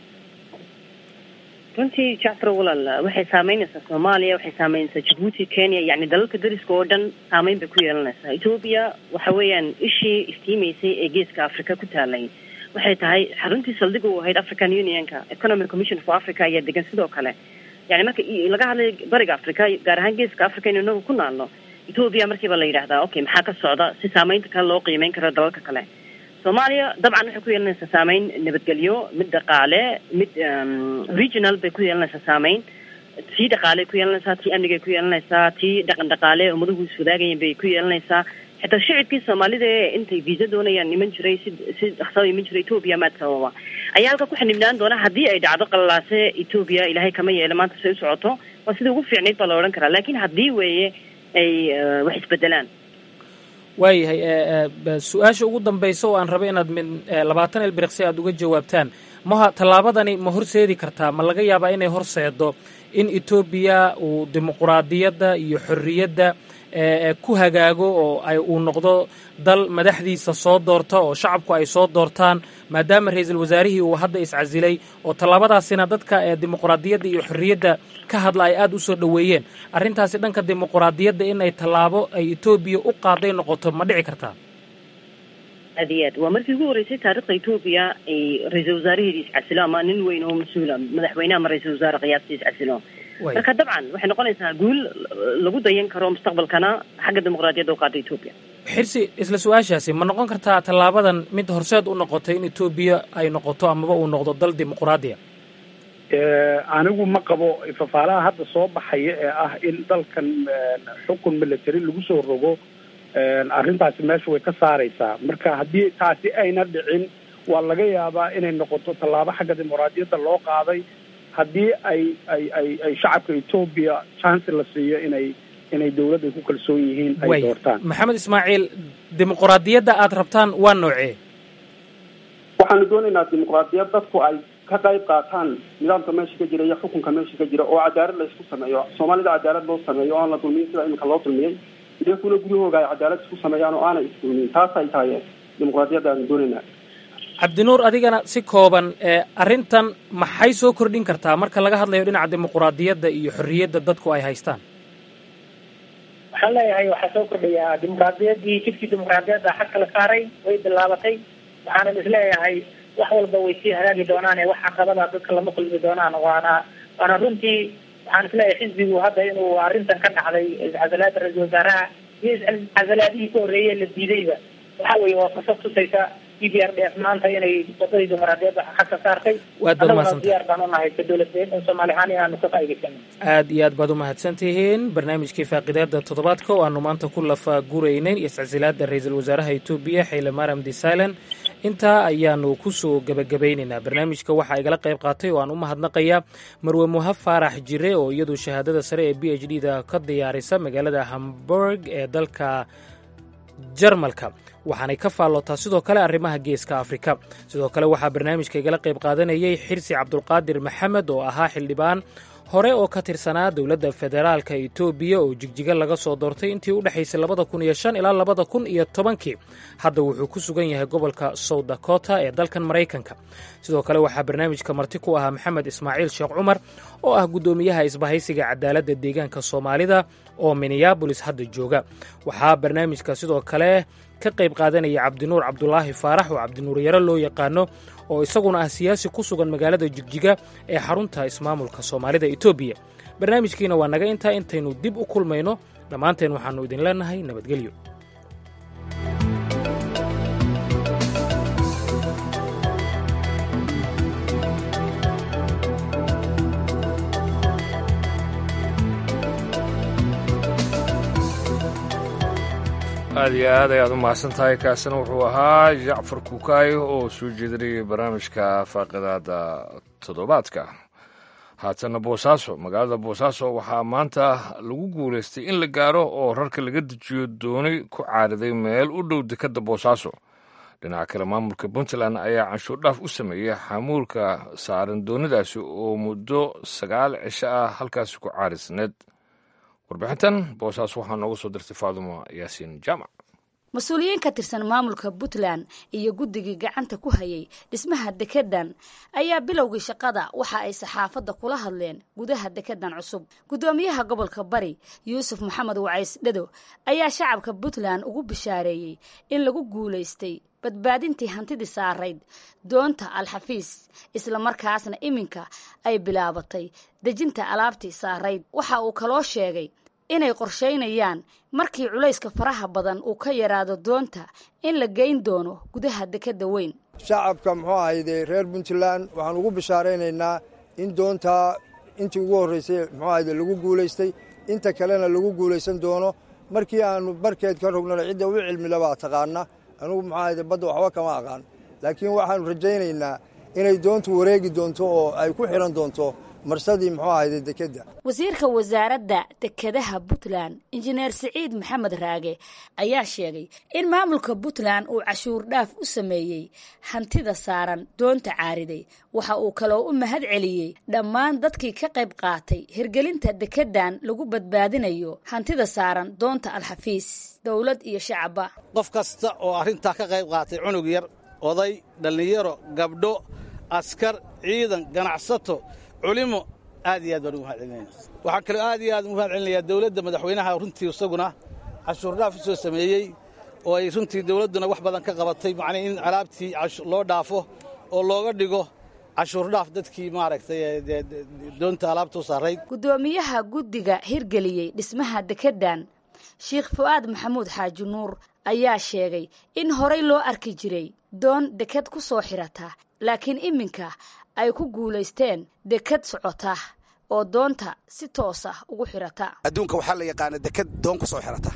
runtii jacfar walaal waxay saameynaysaa soomaaliya waxay saameynaysaa jabuuti kenya yacni dalalka dariska oo dhan saameyn bay ku yeelanaysaa etoobiya waxa weeyaan ishii iftiimaysay ee geeska africa ku taalay waxay tahay xaruntii saldhig u ahayd african unionka economic commission for africa ayaa degan sidoo kale yani marka laga hadlayo bariga africa gaar ahaan geeska africa inu inagu ku naalno etoobiya markiiba la yidhahdaa okay maxaa ka socda si saameynta kale loo qiimeyn karo dalalka kale soomaaliya dabcan waxay ku yeelanaysaa saameyn nabadgelyo mid dhaqaale mid regional bay ku yeelanaysaa saameyn tii dhaqaaley ku yeelanaysaa tii amnigay ku yeelanaysaa tii dhaqan dhaqaale ummaduhu iswadaagayeen bay ku yeelanaysaa xitaa shicibkii soomaalida ee intay visa doonayaan iman jiray si si dhaqsada iman jiray etoobiya maad sababa ayaa halka ku xanibnaan doona haddii ay dhacdo qalalaase etoobiya ilaahay kama yeelo maanta say u socoto waa sidai ugu fiicnayd baa la odhan karaa laakiin haddii weeye ay wax isbedelaan
waayahay su-aasha ugu dambaysa oo aan raba inaad min labaatan elbiriqsi aada uga jawaabtaan maha tallaabadani ma horseedi kartaa ma laga yaabaa inay horseedo in etoobiya uu dimuquraadiyadda iyo xorriyadda ku hagaago oo ay uu noqdo dal madaxdiisa soo doorta oo shacabku ay soo doortaan maadaama ra-iisul wasaarihii uu hadda iscasilay oo tallaabadaasina dadka ee dimuquraadiyadda iyo xorriyadda ka hadla ay aada u soo dhoweeyeen arrintaasi dhanka dimuquraadiyadda in ay tallaabo ay etoobiya u qaaday noqoto ma dhici kartaa
aad iyo aad waa markii ugu horreysay taarikhda etoobiya ay ra-iisul wasaaraheedii iscasilo ama nin weyn oo mas-uula madaxweyne ama ra-iisul wasaare qiyaastii iscasilo marka dabcan waxay noqonaysaa guul lagu dayan karo mustaqbalkana xagga dimuqraadiyadda u qaada etoobiya
xirsi isla su-aashaasi ma noqon kartaa tallaabadan mid horseed u noqotay in etoobiya ay noqoto amaba uu noqdo dal dimuqraadiya
anigu ma qabo fafaalaha hadda soo baxaya ee ah in dalkan xukun military lagu soo rogo arrintaasi meesha way ka saaraysaa marka haddii taasi ayna dhicin waa laga yaabaa inay noqoto tallaabo xagga dimuqraadiyadda loo qaaday haddii ay ay ay ay shacabka etoobiya chance la siiyo inay inay dawladda ku kalsoon yihiin ay doortaan
maxamed ismaaciil dimuquraadiyadda aad rabtaan waa noocee
waxaanu doonaynaa dimuqraadiyad dadku ay ka qayb qaataan nidaamka meesha ka jira iyo xukunka meesha ka jira oo cadaalad la isku sameeyo soomaalida cadaalad loo sameeyo oaan la dulmiyin sida iminka loo dulmiyey iyakuna guryahooga ay cadaalad isku sameeyaan oo aanay isdulmiyin taas ay tahay dimuqraadiyadda aanu doonaynaa
cabdinuur adigana si kooban arrintan maxay soo kordhin kartaa marka laga hadlayo dhinaca dimuquraadiyadda iyo xorriyadda dadku ay haystaan
waxaan leeyahay waxaa soo kordhayaa dimuqraadiyaddii jidkii dimuqraadiyadda xag kala saaray way bilaabatay waxaanan isleeyahay wax walba way sii hagaagi doonaan ee wax caqabada dadka lama kulmi doonaan waana waana runtii waxaan isleeyahay xisbigu hadda inuu arrintan ka dhacday iscasalaada ra-iisul wasaaraha iyo iscasalaadihii ka horreeyey la diidayba waxa weeye waa fursad tusaysa e b r d f maanta inay wadadii dimuqraadiyadda xag ka saartay
waad baad
annaguna
mahadsantahay
diyaar baan unahay ka dowladeen soomaali ahaan inaanu ka faa'iidaysano
aad iyo aad baad u mahadsan tihiin barnaamijkii faaqidaada toddobaadka oo aanu maanta ku lafa guraynay iscasilaada ra-iisul wasaaraha etoobiya xayle mariam desalan intaa ayaanu kusoo gebagabaynaynaa barnaamijka waxaa igala qayb qaatay oo aan u mahadnaqayaa marwe muhab faarax jire oo iyadu shahaadada sare ee b h d da ka diyaarisa magaalada hamburg ee dalka jarmalka waxaanay ka faallootaa sidoo kale arrimaha geeska afrika sidoo kale waxaa barnaamijka igala qayb qaadanayay xirsi cabdulqaadir maxamed oo ahaa xildhibaan hore oo ka tirsanaa dowladda federaalka etoobiya oo jigjiga laga soo doortay intii u dhexaysay labada kun iyo shan ilaa labada kun iyo tobankii hadda wuxuu ku sugan yahay gobolka south dakota ee dalkan maraykanka sidoo kale waxaa barnaamijka marti ku ahaa maxamed ismaaciil sheekh cumar oo ah guddoomiyaha isbahaysiga cadaaladda deegaanka soomaalida oo minneabolis hadda jooga waxaa barnaamijka sidoo kale ka qayb qaadanaya cabdinuur cabdulaahi faarax oo cabdinuur yaro loo yaqaano oo isaguna ah siyaasi ku sugan magaalada jigjiga ee xarunta ismaamulka soomaalida etoobiya barnaamijkiina waa naga intaa intaynu dib u kulmayno dhammaanteen waxaannu idin leenahay nabadgelyo
aad iyo aad ayaad u mahadsan tahay kaasina wuxuu ahaa jacfar kuukaayo oo soo jeedinayay barnaamijka faaqidaada toddobaadka haatana boosaaso magaalada boosaaso waxaa maanta lagu guulaystay in la gaaro oo rarka laga dejiyo dooni ku caariday meel u dhow dekadda boosaaso dhinaca kale maamulka puntland ayaa canshuur dhaaf u sameeyey xamuulka saaran doonidaasi oo muddo sagaal cisho ah halkaasi ku caarisneed warbixintan boosaaso waxaa nooga soo dirtay faadumo yaasiin jaamac
mas-uuliyiin ka tirsan maamulka puntland iyo guddigii gacanta ku hayay dhismaha dekedan ayaa bilowgii shaqada waxa ay saxaafadda kula hadleen gudaha dekedan cusub guddoomiyaha gobolka bari yuusuf maxamed wacays dhado ayaa shacabka puntland ugu bishaareeyey in lagu guulaystay badbaadintii hantidii saarayd doonta alxafiis islamarkaasna iminka ay bilaabatay dejinta alaabtii saarayd waxa uu kaloo sheegay inay qorshaynayaan markii culayska faraha badan uu ka yaraado doonta in la geyn doono gudaha dekedda weyn
shacabka muxuu ahayde reer puntland waxaan ugu bishaaraynaynaa in doontaa intii ugu horraysay muxuu ahayde lagu guulaystay inta kalena lagu guulaysan doono markii aanu barkeed ka rognana cidda u cilmila baa taqaana anugu muxuu ahayde badda waxba kama aqaan laakiin waxaannu rajaynaynaa inay doontu wareegi doonto oo ay ku xidhan doonto marsadii muxuu ahayde dekedda
wasiirka wasaaradda dekedaha puntland injineer siciid maxamed raage ayaa sheegay in maamulka puntland uu cashuur dhaaf u sameeyey hantida saaran doonta caariday waxa uu kaloo u mahad celiyey dhammaan dadkii ka qayb qaatay hirgelinta dekeddan lagu badbaadinayo hantida saaran doonta alxafiis dowlad iyo shacabba
qof kasta oo arrintaa ka qayb qaatay cunug yar oday dhallinyaro gabdho askar ciidan ganacsato culimo aad iyo aad baan ugu mahad celinayna waxaan kaloo aad iyo aad ugu mahad celinayaa dowladda madaxweynaha runtii isaguna cashuur dhaaf u soo sameeyey oo ay runtii dowladduna wax badan ka qabatay macnii in alaabtii loo dhaafo oo looga dhigo cashuur dhaaf dadkii maaragtay doonta alaabta u saarayd
guddoomiyaha guddiga hirgeliyey dhismaha dekeddan sheikh fu'aad maxamuud xaaji nuur ayaa sheegay in horay loo arki jiray doon deked ku soo xirata laakiin iminka ay ku guulaysteen deked socota oo doonta si toos ah ugu xirata
adduunka waxaa la yaqaana deked doon ku soo xirata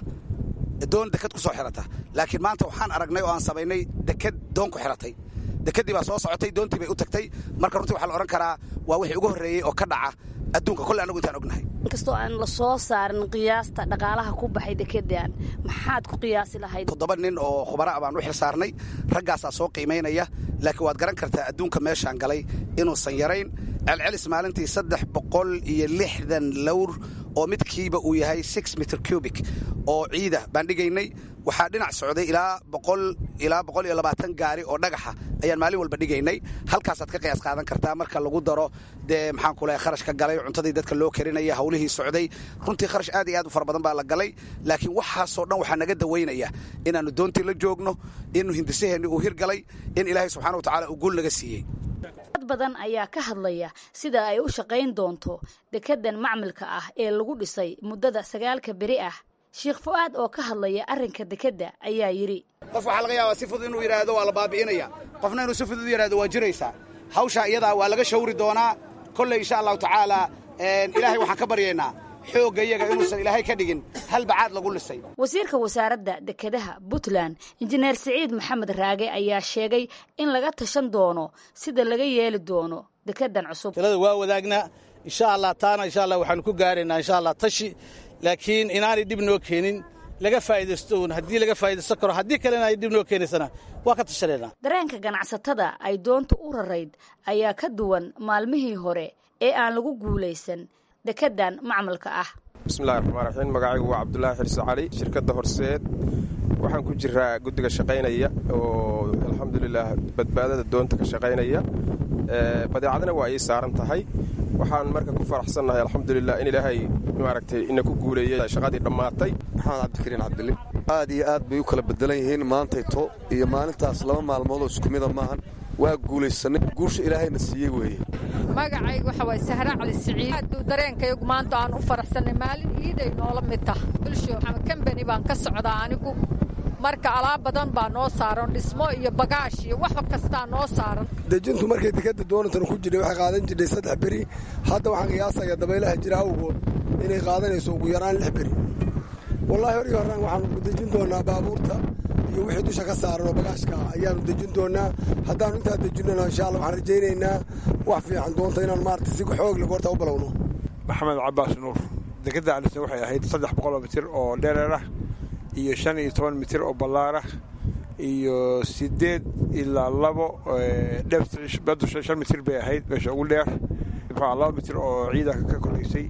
doon deked ku soo xirata laakiin maanta waxaan aragnay oo aan samaynay deked doon ku xiratay dekeddii baa soo socotay doontii bay u tagtay marka runtii waxaa la odhan karaa waa wixii ugu horreeyey oo ka dhaca adduunka kolle annagu intaan ognahay
inkastoo aan la soo saarin qiyaasta dhaqaalaha ku baxay dekedan maxaad ku qiyaasi lahayd
toddoba nin oo khubara baan u xil saarnay raggaasaa soo qiimaynaya laakiin waad garan kartaa adduunka meeshaan galay inuusan yarayn celcelis maalintii saddex boqol iyo lixdan lowr oo midkiiba uu yahay six mitr cubic oo ciida baan dhigaynay waxaa dhinac socday ilaa boqol ilaa boqol iyo labaatan gaari oo dhagaxa ayaan maalin walba dhigaynay halkaasaad ka qiyaas qaadan kartaa marka lagu daro dee maxaan ku lehay kharash ka galay cuntadii dadka loo karinaya hawlihii socday runtii kharash aad iyo aad u fara badan baa la galay laakiin waxaasoo dhan waxaa naga dawaynaya inaannu doontii la joogno inuu hindisaheenni uu hirgalay in ilaahay subxana wa tacala uu guul naga siiyey
dad badan ayaa ka hadlaya sida ay u shaqayn doonto dekedan macmilka ah ee lagu dhisay muddada sagaalka beri ah sheikh fu'aad oo ka hadlaya arrinka dekedda ayaa yidhi
qof waxaa laga yaabaa si fudud inuu yidhaahdo waa la baabi'inaya qofna inuu si fudud u yidhahdo waa jiraysaa hawshaa iyadaa waa laga shawri doonaa kolley insha allahu tacaala ilaahay waxaan ka baryaynaa xoogga iyaga inuusan ilaahay ka dhigin hal bacaad lagu lisay
wasiirka wasaaradda dekedaha puntland injineer siciid maxamed raage ayaa sheegay in laga tashan doono sida laga yeeli doono dekedan cusub
talada waa wadaagnaa insha allah taana insha allah waxaanu ku gaaraynaa insha allah tashi laakiin inaanay dhib noo keenin laga faa'iidaysto uun haddii laga faa'iidaysto karo haddii kalena ay dhib noo keenaysana waa ka tashanaynaa
dareenka ganacsatada ay doonta u rarayd ayaa ka duwan maalmihii hore ee aan lagu guulaysan dekedan macmalka ah
bismillahi raxmaan raxiim magacaygu waa cabdulaahi xirse cali shirkadda horseed waxaan ku jiraa guddiga shaqaynaya oo alxamdulilaah badbaadada doonta ka shaqaynaya badeecadana waa ii saaran tahay waxaan marka ku faraxsannahay alxamdulilah in ilaahay maaragtay ina ku guuleeyey shaqadii dhammaatay
maxamed cabdikariin cabdili aad iyo aad bay u kala bedelan yihiin maantayto iyo maalintaas laba maalmood oo isku mida maahan waa guulaysanay guusha ilaahayna siiyey weeye
magacaygu waxa waay sahra cali siciid aaduu dareenkayagu maanta aan u faraxsannay maalin iiday noola mid tah bulsho maxamed kambani baan ka socdaa anigu marka alaab badan baa noo saaran dhismo iyo bagaash iyo wax kastaa noo saaran
dejintu markay dekadda doonatan ku jirhay waxay qaadan jirtay saddex beri hadda waxaan qiyaasaya dabaylaha jira awgood inay qaadanayso ugu yaraan lix beri wallaahi horgii horaan waxaanu dejin doonaa baabuurta iyo wixii dusha ka saaran oo bagaashka ah ayaanu dejin doonaa haddaanu intaa dejinona insha allah waxaan rajaynaynaa wax fiican doonta inaan maarata si xoog leh goorta u balowno
maxamed cabaas nuur dekadda alisna waxay ahayd saddex boqoloo mitir oo dhereer ah iyo shan iyo toban mitir oo ballaar ah iyo siddeed ilaa labo dheerbaddu shan mitir bay ahayd meesha ugu dheer muxua laba mitir oo ciida ka koraysay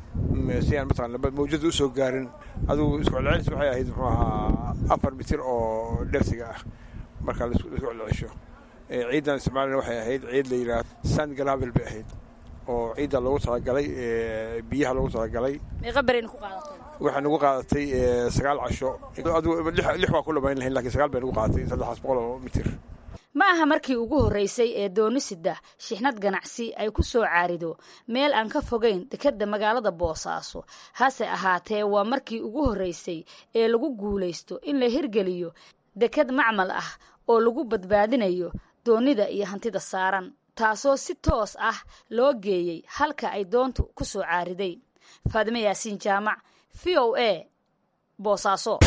si aan mataqana mawjada usoo gaarin adugu isku celcelis waxay ahayd muxuu ahaa afar mitir oo dheersiga ah marka laisku celcelisho ciiddan isticmaalina waxay ahayd ciid la yidhaahdo sand galavel bay ahayd oo ciidda loogu talagalay biyaha loogu talagalay
meeqa berayna ku qaadatay
waxay nagu qaadatay sagaal casho adigu lix waa ku dhamayn lahayn lakin sagaal bay nagu qaadatay saddexaas boqol oo mitir
ma aha markii ugu horreysay ee doonisida shixnad ganacsi ay ku soo caarido meel aan ka fogeyn dekedda magaalada boosaaso hase ahaatee waa markii ugu horreysay ee lagu guulaysto in la hirgeliyo deked macmal ah oo lagu badbaadinayo doonida iyo hantida saaran taasoo si toos ah loo geeyey halka ay doontu ku soo caariday faadime yaasiin jaamac v o a boosaaso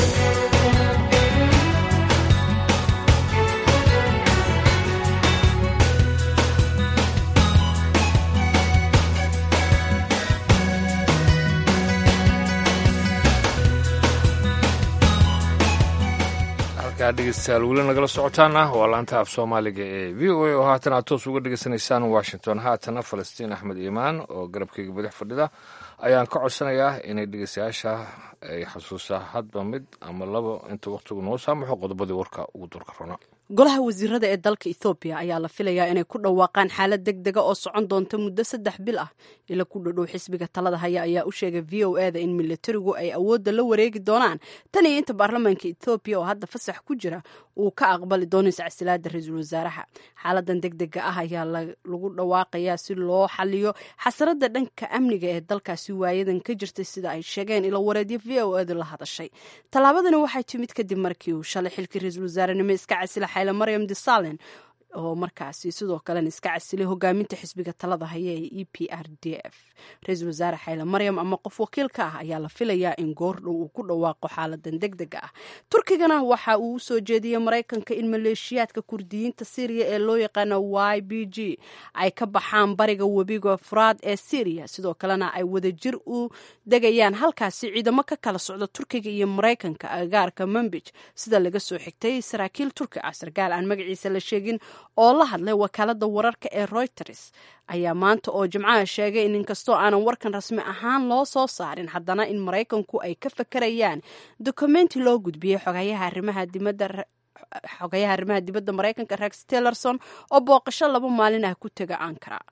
halkaa dhegeystayaal weli nagala socotaana waa laanta af soomaaliga ee v o a oo haatan aad toos uga dhegeysanaysaan washington haatana falastiin axmed iimaan oo garabkeyga badax fadhida ayaan ka codsanayaa inay dhegeystayaasha ay xasuusaa hadba mid ama labo inta wakhtigu noo saamaxo qodobadii warka ugu durka rona
golaha wasiirada ee dalka ethoobiya ayaa la filayaa inay ku dhawaaqaan xaalad deg dega oo socon doonta muddo saddex bil ah ila ku dhadhow xisbiga talada haya ayaa u sheegay v o e da in militarigu ay awoodda la wareegi doonaan tan iyo inta baarlamaanka ethoobiya oo hadda fasax ku jira uu ka aqbali doono iscasilaada ra-iisul wasaaraha xaaladan deg dega ah ayaa lagu dhawaaqayaa si loo xaliyo xasarada dhanka amniga ee dalkaasi waayadan ka jirtay sida ay sheegeen ilo wareedyo v o e da la hadashay tallaabadani waxay timid kadib markii uu shalay xilkii ra-iisul wasaarenimo iska casila xayla maryam desalen oo markaasi sidoo kalena iska casilay hogaaminta xisbiga talada haya ee e p r d f ra-iisul wasaare xayle maryam ama qof wakiil ka ah ayaa la filayaa in goordhow uu ku dhawaaqo xaaladan deg dega ah turkigana waxa uu usoo jeediyey maraykanka in maleeshiyaadka kurdiyiinta syriya ee loo yaqaano y b g ay ka baxaan bariga webiga furaad ee syriya sidoo kalena ay wadajir u degayaan halkaasi ciidamo ka kala socda turkiga iyo maraykanka agaarka manbij sida laga soo xigtay saraakiil turki ah sarkaal aan magaciisa la sheegin oo la hadlay wakaalada wararka ee reuters ayaa maanta oo jimcaha sheegay in inkastoo aanan warkan rasmi ahaan loo soo saarin haddana in maraykanku ay ka fakarayaan dokumenti loo gudbiyey xogayaha arrimaha dibadda xogayaha arrimaha dibadda maraykanka rex tillerson oo booqasho laba maalin ah ku tega ankara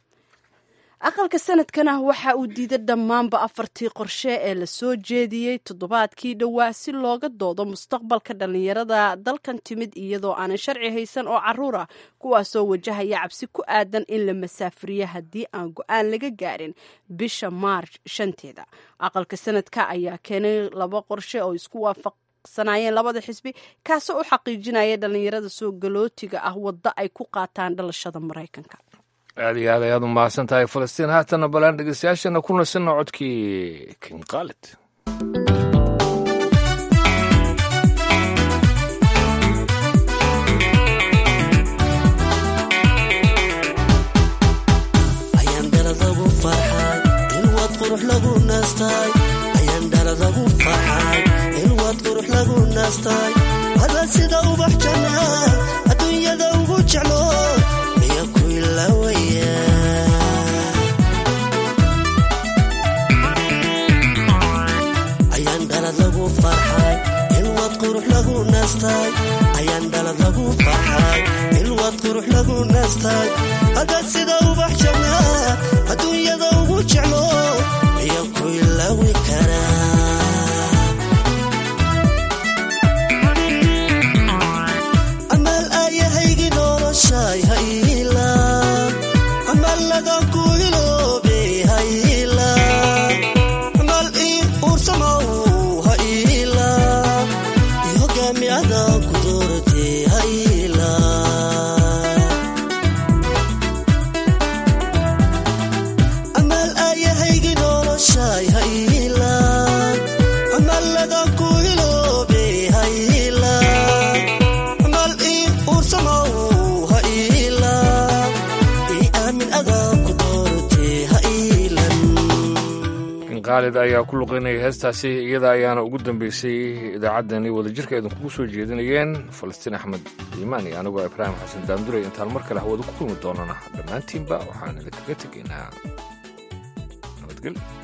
aqalka sanadkana waxa uu diiday dhammaanba afartii qorshe ee la soo jeediyey toddobaadkii dhowaa si looga doodo mustaqbalka dhallinyarada dalkan timid iyadoo aanan sharci haysan oo caruur ah kuwaasoo wajahaya cabsi ku aadan in la masaafuriyo haddii aan go-aan laga gaarin bisha maarch shanteeda aqalka sanadka ayaa keenay laba qorshe oo isku waafaq sanaayeen labada xisbi kaasoo u xaqiijinaya dhallinyarada soo galootiga ah waddo ay ku qaataan dhalashada maraykanka
aad iyo aad ayaad u mahadsan tahay falastiin haatana balaan dhegeystayaashana ku nasanna codkii king khalid
ayandhaladagu farxay ilwad qurux lagu naastay ayandhaladagu farxay ilwad qurux lagu naastay ada sida ubax jannaa adduunyada ugu jeclo miya ku ilawaya ayandhalad lagu farxay ilwad qurux lagu naastay ayandhalad lagu farxay ilwad qurux lagu naastay ada sida ubax jannaa adduunyada ugu jeclo miya ku ilawi karaa amal ayahaygi noloshay hayla amal lagan ku iloobe hayla amal ii uursamow hayla i hogaamiyada ku doorte hayla amal ayahaygi noloshay hayla amal lagan ku iloobe hayla amal ii uursamow hayla ii aamin adaa ku doorte haylan
king khaalid ayaa ku luqeynaya heestaasi iyada ayaana ugu dambeysay idaacaddani wadajirka idinkugu soo jeedinayeen falastiin axmed iimaan iyo anigoo ibraahim xasan daanduray intaan mar kale hawada ku kulmi doonana dhammaantiinba waxaan idinkaga tegaynaa nabadgelyo